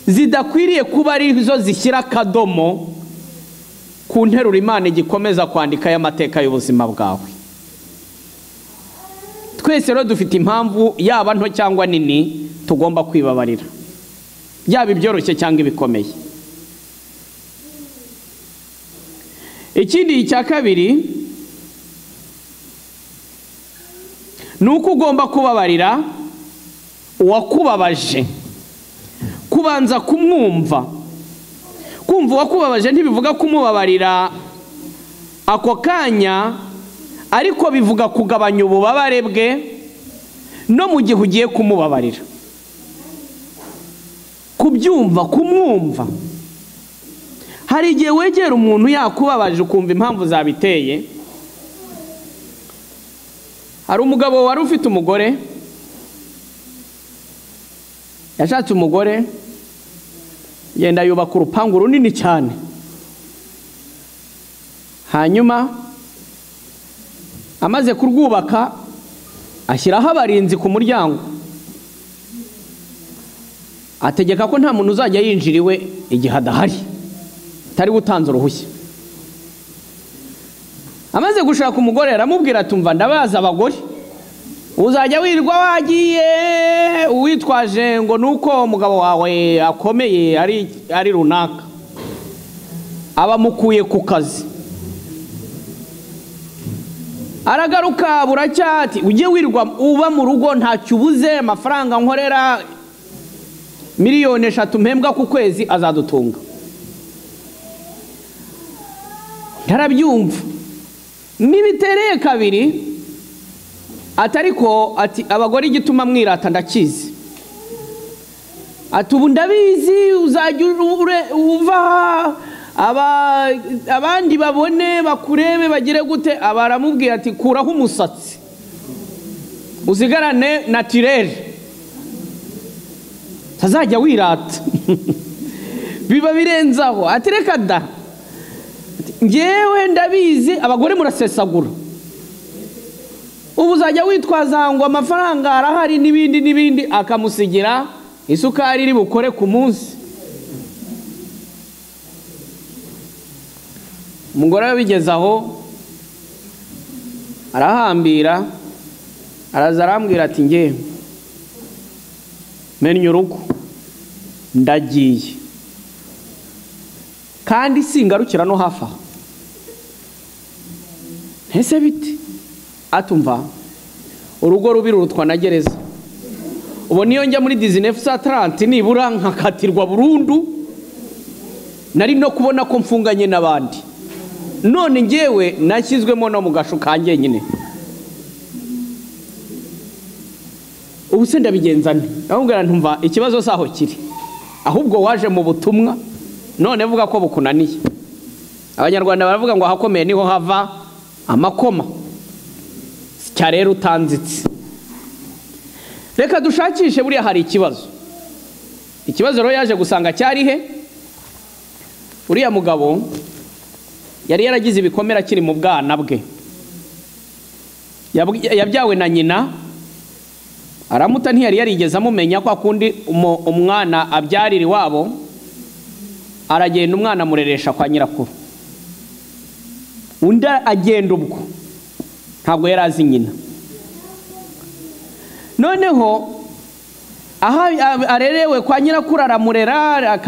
zidakwiriye kuba ari zo zishyira akadomo ku nteruro imana igikomeza kwandika y'amateka y'ubuzima bwawe twese rero dufite impamvu yaba nto cyangwa nini tugomba kwibabarira yaba ibyoroshye cyangwa ibikomeye ikindi cya kabiri ni uko ugomba kubabarira uwakubabaje kubanza kumwumva kumva uwakubabaje ntibivuga kumubabarira ako kanya ariko bivuga kugabanya ububabare bwe no mu gihe ugiye kumubabarira kubyumva kumwumva hari igihe wegera umuntu yakubabaje ukumva impamvu zabiteye hari umugabo wari ufite umugore yashatse umugore yenda yubaka urupangu runini cyane hanyuma amaze kurwubaka ashyiraho abarinzi ku muryango ategeka ko nta muntu uzajya yinjira iwe igihe adahari atari gutanze uruhushya amaze gushaka umugore aramubwira atumva ndabaza abagore uzajya wirirwa wagiye uwitwaje ngo ni uko umugabo wawe akomeye ari runaka aba amukuye ku kazi aragaruka buracyati ujye wirwa uba mu rugo ntacyo ubuze amafaranga nkorera miliyoni eshatu mpembwa ku kwezi azadutunga ntarabyumva n'ibitereye kabiri atari ko ati abagore igituma mwirata ndakizi ati ubu ndabizi uzajya uva abandi babone bakurebe bagire gute abaramubwira ati kuraho umusatsi uzigarane natirere utazajya wirata biba birenzaho ati reka da ngewe ndabizi abagore murasesagura ubu uzajya witwaza ngo amafaranga arahari n'ibindi n'ibindi akamusigira isukari iri bukore ku munsi umugore we bigeze aho arahambira araza arambwira ati ngewe menya urugo ndagiye kandi singarukira no hafi aha ntese biti atumva urugo rubi rurutwa na gereza ubu niyo njya muri dizinefu sa taranti nibura nkakatirwa burundu nari no kubona ko mfunganye n'abandi none ngewe nashyizwemo no mu gashu ka njyenyine ubu se ndabigenza nti ndamubwira ntumva ikibazo si aho kiri ahubwo waje mu butumwa none vuga ko bukunaniye abanyarwanda baravuga ngo ahakomeye niho hava amakoma cya rero utanzitse reka dushakishe buriya hari ikibazo ikibazo rero yaje gusanga cyari he uriya mugabo yari yaragize ibikomere akiri mu bwana bwe yabyawe na nyina aramuta ntiyari yarigeze amumenya kwa kundi umwana abyarira iwabo aragenda umwana amureresha kwa nyirakuru undi agenda ubwo ntabwo yari azi nyina noneho aho arerewe kwa nyirakuru aramurera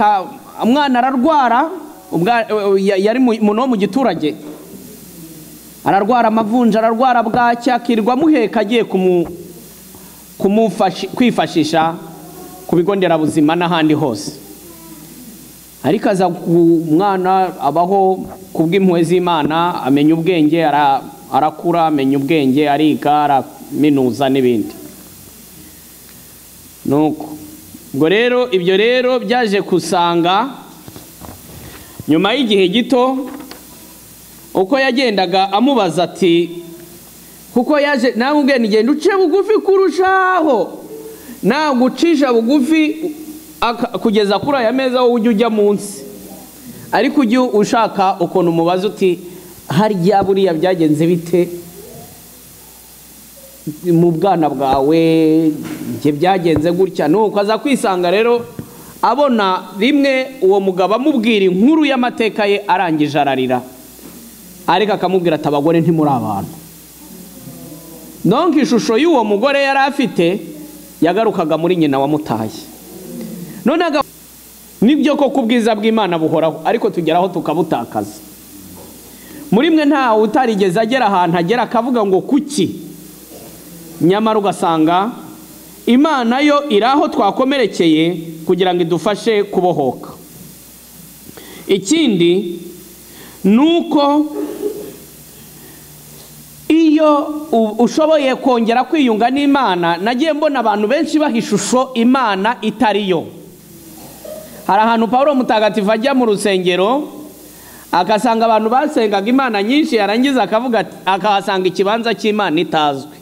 umwana ararwara yari umuntu wo mu giturage ararwara amavunja ararwara bwacya akirirwa amuheka agiye kwifashisha ku bigo nderabuzima n'ahandi hose ariko aza umwana abaho ku bw'impuhwe z'imana amenya ubwenge arakura amenya ubwenge ariga araminuza n'ibindi nuko ubwo rero ibyo rero byaje gusanga nyuma y'igihe gito uko yagendaga amubaza ati kuko yaje nawe ubwenge genda uce bugufi kurushaho ntabwo ucisha bugufi kugeza kuri aya meza wowe ujya ujya munsi ariko ujye ushaka ukuntu umubaza uti harya buriya byagenze bite mu bwana bwawe ibyo byagenze gutya nuko aza kwisanga rero abona rimwe uwo mugabo amubwira inkuru y'amateka ye arangije ararira ariko akamubwira ati abagore ntimuri abantu nonka ishusho y'uwo mugore yari afite yagarukaga muri nyina wamutaye nonaga nibyo koko ubwiza bw'imana buhoraho ariko tugeraho tukabutakaza muri mwe ntawe utarigeze agera ahantu agera akavuga ngo kuki nyamara ugasanga imana yo iri aho twakomerekeye kugira ngo idufashe kubohoka ikindi ni uko iyo ushoboye kongera kwiyunga n'imana nagiye mbona abantu benshi baha ishusho imana itari yo hari ahantu paul mutagatifu ajya mu rusengero agasanga abantu basengaga imana nyinshi yarangiza akavuga akahasanga ikibanza cy'imana itazwi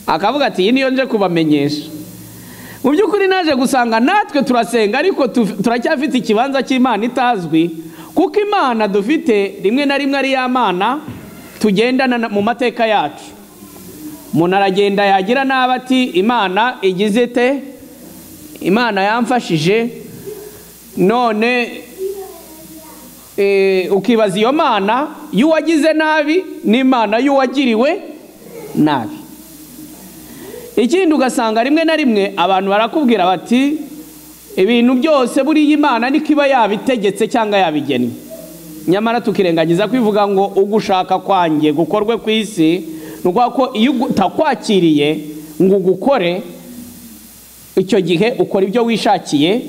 akavuga ati iyi niyo nje kubamenyesha mu by'ukuri naje gusanga natwe turasenga ariko tu- turacyafite ikibanza cy'imana itazwi kuko imana dufite rimwe na rimwe ari ya mana tugendana na- mu mateka yacu umuntu aragenda yagira n'aba ati imana igize ite imana yamfashije none eh, ukibaza iyo mana y'uwagize nabi n'imana y'uwagiriwe nabi ikindi ugasanga rimwe na rimwe abantu barakubwira bati ibintu byose buriya imana niko iba yabitegetse cyangwa yabigennye nyamara tukirengagiza kwivuga ngo ugushaka kwanjye gukorwe ku isi ni ukuvuga ko iyo utakwakiriye ngo ugukore icyo gihe ukora ibyo wishakiye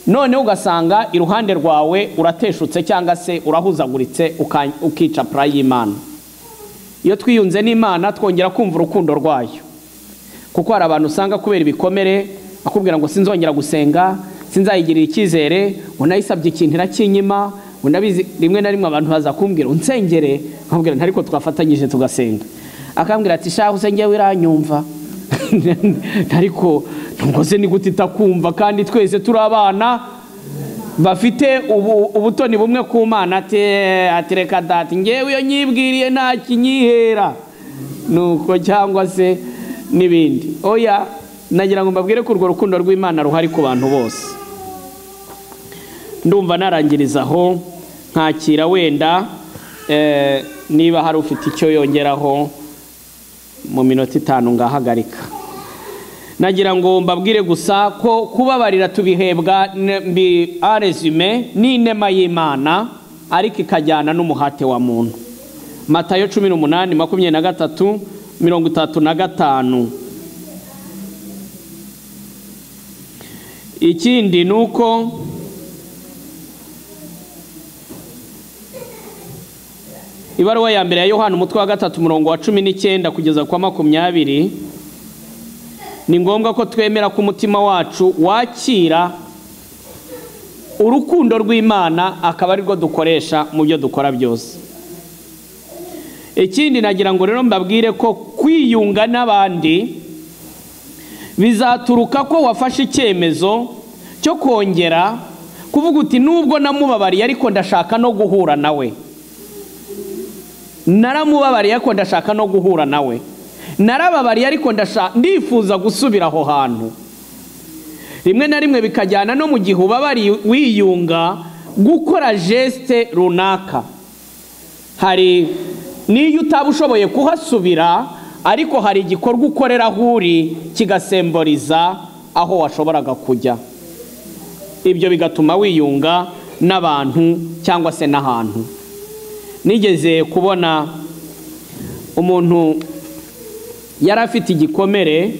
none ugasanga iruhande rwawe urateshutse cyangwa se urahuzaguritse uka- ukica pura y'imana iyo twiyunze n'imana twongera kumva urukundo rwayo kuko hari abantu usanga kubera ibikomere akubwira ngo sinzongera gusenga sinzayigirira icyizere ngo nayisabye ikintu irakinyima ngo ndabizi rimwe na rimwe abantu baza kumbwira unsengere nkabwira nti ariko twafatanyije tugasenga akambwira ati shahu usenge wiranyumva ariko ntabwo se ni gute itakumva kandi twese turi abana bafite ubu- ubutoni bumwe ku mana ati- ati reka dati ngewe iyo nyibwiriye nta kinyihera nuko cyangwa se n'ibindi oya nagira ngo mbabwire ko urwo rukundo rw'imana ruhari ku bantu bose ndumva narangiriza aho nkakira wenda eh, niba hari ufite icyo yongeraho mu minota itanu ngahagarika nagira ngo mbabwire gusa ko kubabarira tubihebwa ne- mbi aresume n'inema y'imana ariko ikajyana n'umuhate wa muntu matayo cumi n'umunani makumyabiri na gatatu mirongo itatu na gatanu ikindi ni uko ibaruwa ya mbere ya yohana umutwe wa gatatu umurongo wa cumi n'icyenda kugeza kwa makumyabiri ni ngombwa ko twemera ko umutima wacu wakira urukundo rw'imana akaba arirwo dukoresha mu byo dukora byose ikindi nagira ngo rero mbabwire ko kwiyunga n'abandi bizaturuka ko wafashe icyemezo cyo kongera kuvuga uti nubwo namubabariye ariko ndashaka no guhura nawe naramubabariye ariko ndashaka no guhura nawe narababariye ariko ndashaka ndifuza gusubira aho hantu rimwe na rimwe bikajyana no mu gihe ubabariye wiyunga gukora jesite runaka hari n'iyo utaba ushoboye kuhasubira ariko hari igikorwa ukorera aho uri kigasemboriza aho washoboraga kujya ibyo bigatuma wiyunga n'abantu cyangwa se n'ahantu nigeze kubona umuntu yari afite igikomere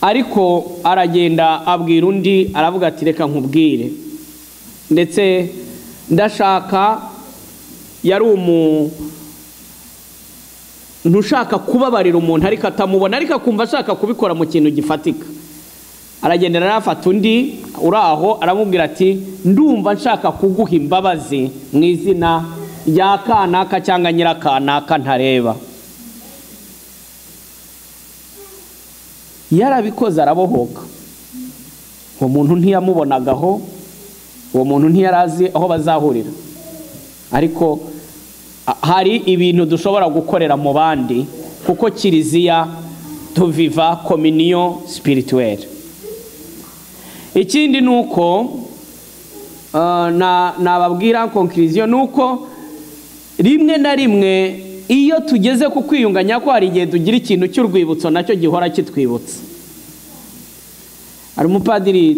ariko aragenda abwira undi aravuga ati reka nkubwire ndetse ndashaka yari umuntu ushaka kubabarira umuntu ariko atamubona ariko akumva ashaka kubikora mu kintu gifatika aragenda arafata undi uri aho aramubwira ati ndumva nshaka kuguha imbabazi mu izina rya kanaka cyangwa nyirakanaka ntareba yarabikoze arabohoka uwo muntu ntiyamubonagaho uwo muntu ntiyari azi aho bazahurira ariko a- hari ibintu dushobora gukorera mu bandi kuko kiliziya tuviva kominiyo sipirituweri ikindi ni uko ah, na- nababwira konkiriziyo ni uko rimwe na rimwe iyo tugeze ku kwiyunganya ko hari igihe tugira ikintu cy'urwibutso nacyo gihora kitwibutsa hari umupadiri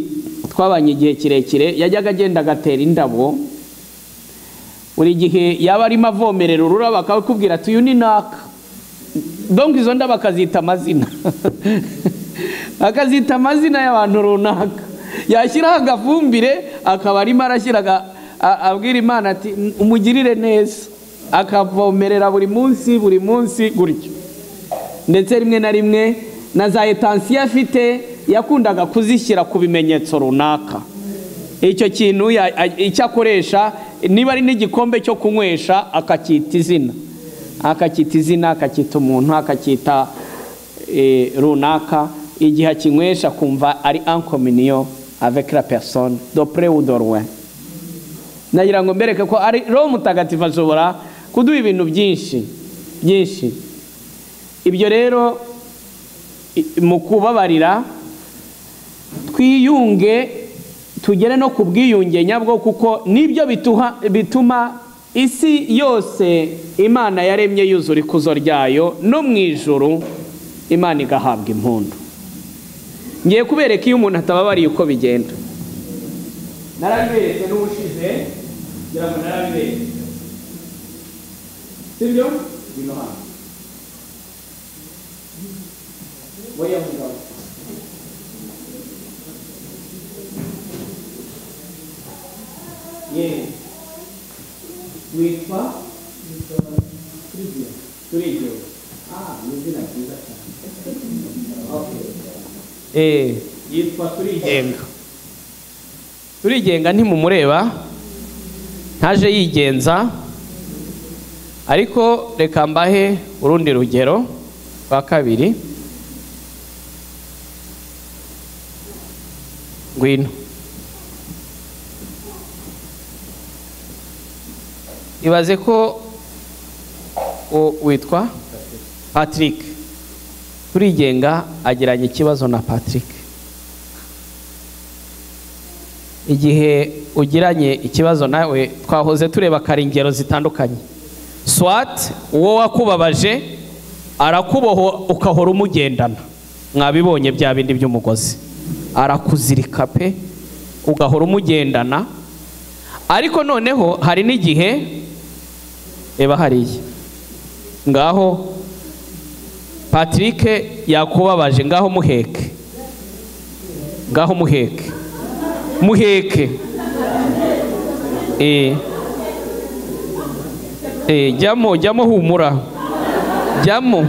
twabanye igihe kirekire yajyaga agenda agatera indabo buri gihe yaba arimo avomerera ururabo akakubwira ati uyu ni naka dongo izo ndabo akazita amazina akazita amazina y'abantu runaka yashyiraho agafumbire akaba arimo arashyira aga- a- abwira imana ati "M- umugirire neza akavomerera buri munsi buri munsi gutyo ndetse rimwe na rimwe na za etansiyo afite yakundaga kuzishyira ku bimenyetso runaka icyo kintu ya- a- icyo akoresha niba ari n'igikombe cyo kunywesha akacyita izina akacyita izina akacyita umuntu akacyita eh, runaka igihe akinywesha kumva ari ankominiyo avec la personne dopre ou de loin nagira ngo mbereke ko ari roho mutagatifu ashobora kuduha ibintu byinshi byinshi ibyo rero i- mu kubabarira twiyunge tugere no ku bwiyunge nyabwo kuko nibyo bituha- bituma isi yose imana yaremye yuzura ikuzo ryayo no mu ijuru imana igahabwa impundu ngiye kubereka iyo umuntu atababariye uko bigenda narabiberetse n'ubushize ngira ngo narabiberetse sibyo bino hano oya mugabo yewe witwa turibyo ah ni izina ryiza cyane okay yitwa turigenga turigenga ntimumureba ntaje yigenza ariko reka mbahe urundi rugero rwa kabiri ngwino ibaze ko u- witwa patrick turigenga agiranye ikibazo na patrick igihe ugiranye ikibazo nawe twahoze tureba kare ingero zitandukanye swat uwo wakubabaje arakuboho ukahora umugendana mwabibonye bya bindi by'umugozi arakuzirika pe ugahora umugendana ariko noneho hari n'igihe reba hariya ngaho patrick yakubabaje ngaho muheke ngaho muheke muheke Eh. Eh, jyamo jyamo humura jyamo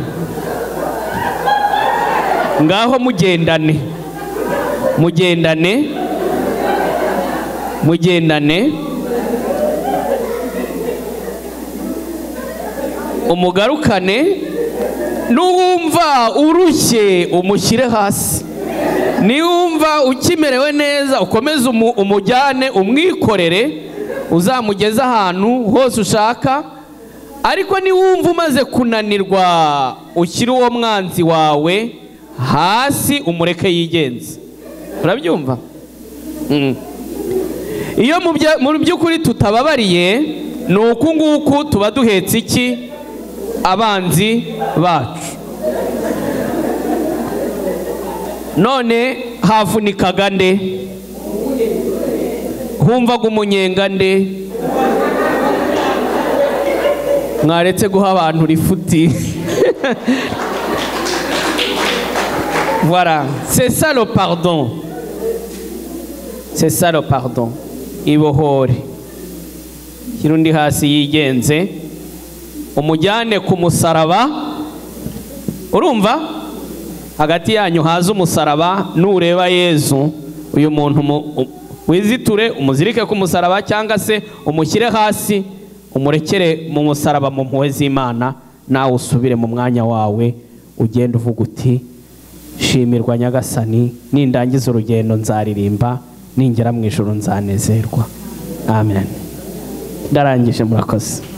ngaho mugendane mugendane mugendane umugarukane n'uwumva urushye umushyire hasi niwumva ukimerewe neza ukomeze umu- umujyane umwikorere uzamugeze ahantu hose ushaka ariko niwumva umaze kunanirwa ushyire uwo mwanzi wawe hasi umureke yigenze urabyumva Mm. iyo mu bya- mu by'ukuri tutababariye ni uku nguku tuba duhetse iki abanzi bacu none havunikaga nde humvaga umunyenga nde mwaretse guha abantu rifuti voilà c'est ça le pardon c'est ça le pardon ibohore shyira undi hasi yigenze umujyane ku musaraba urumva hagati yanyu haze umusaraba nureba yezu uyu muntu mu- u- wiziture umuzirike ku musaraba cyangwa se umushyire hasi umurekere mu musaraba mu mpuhwe z'imana nawe usubire mu mwanya wawe ugenda uvuga uti shimirwa nyagasani nindangiza urugendo nzaririmba ningera mu ijoro nzanezerwa amen ndarangije murakoze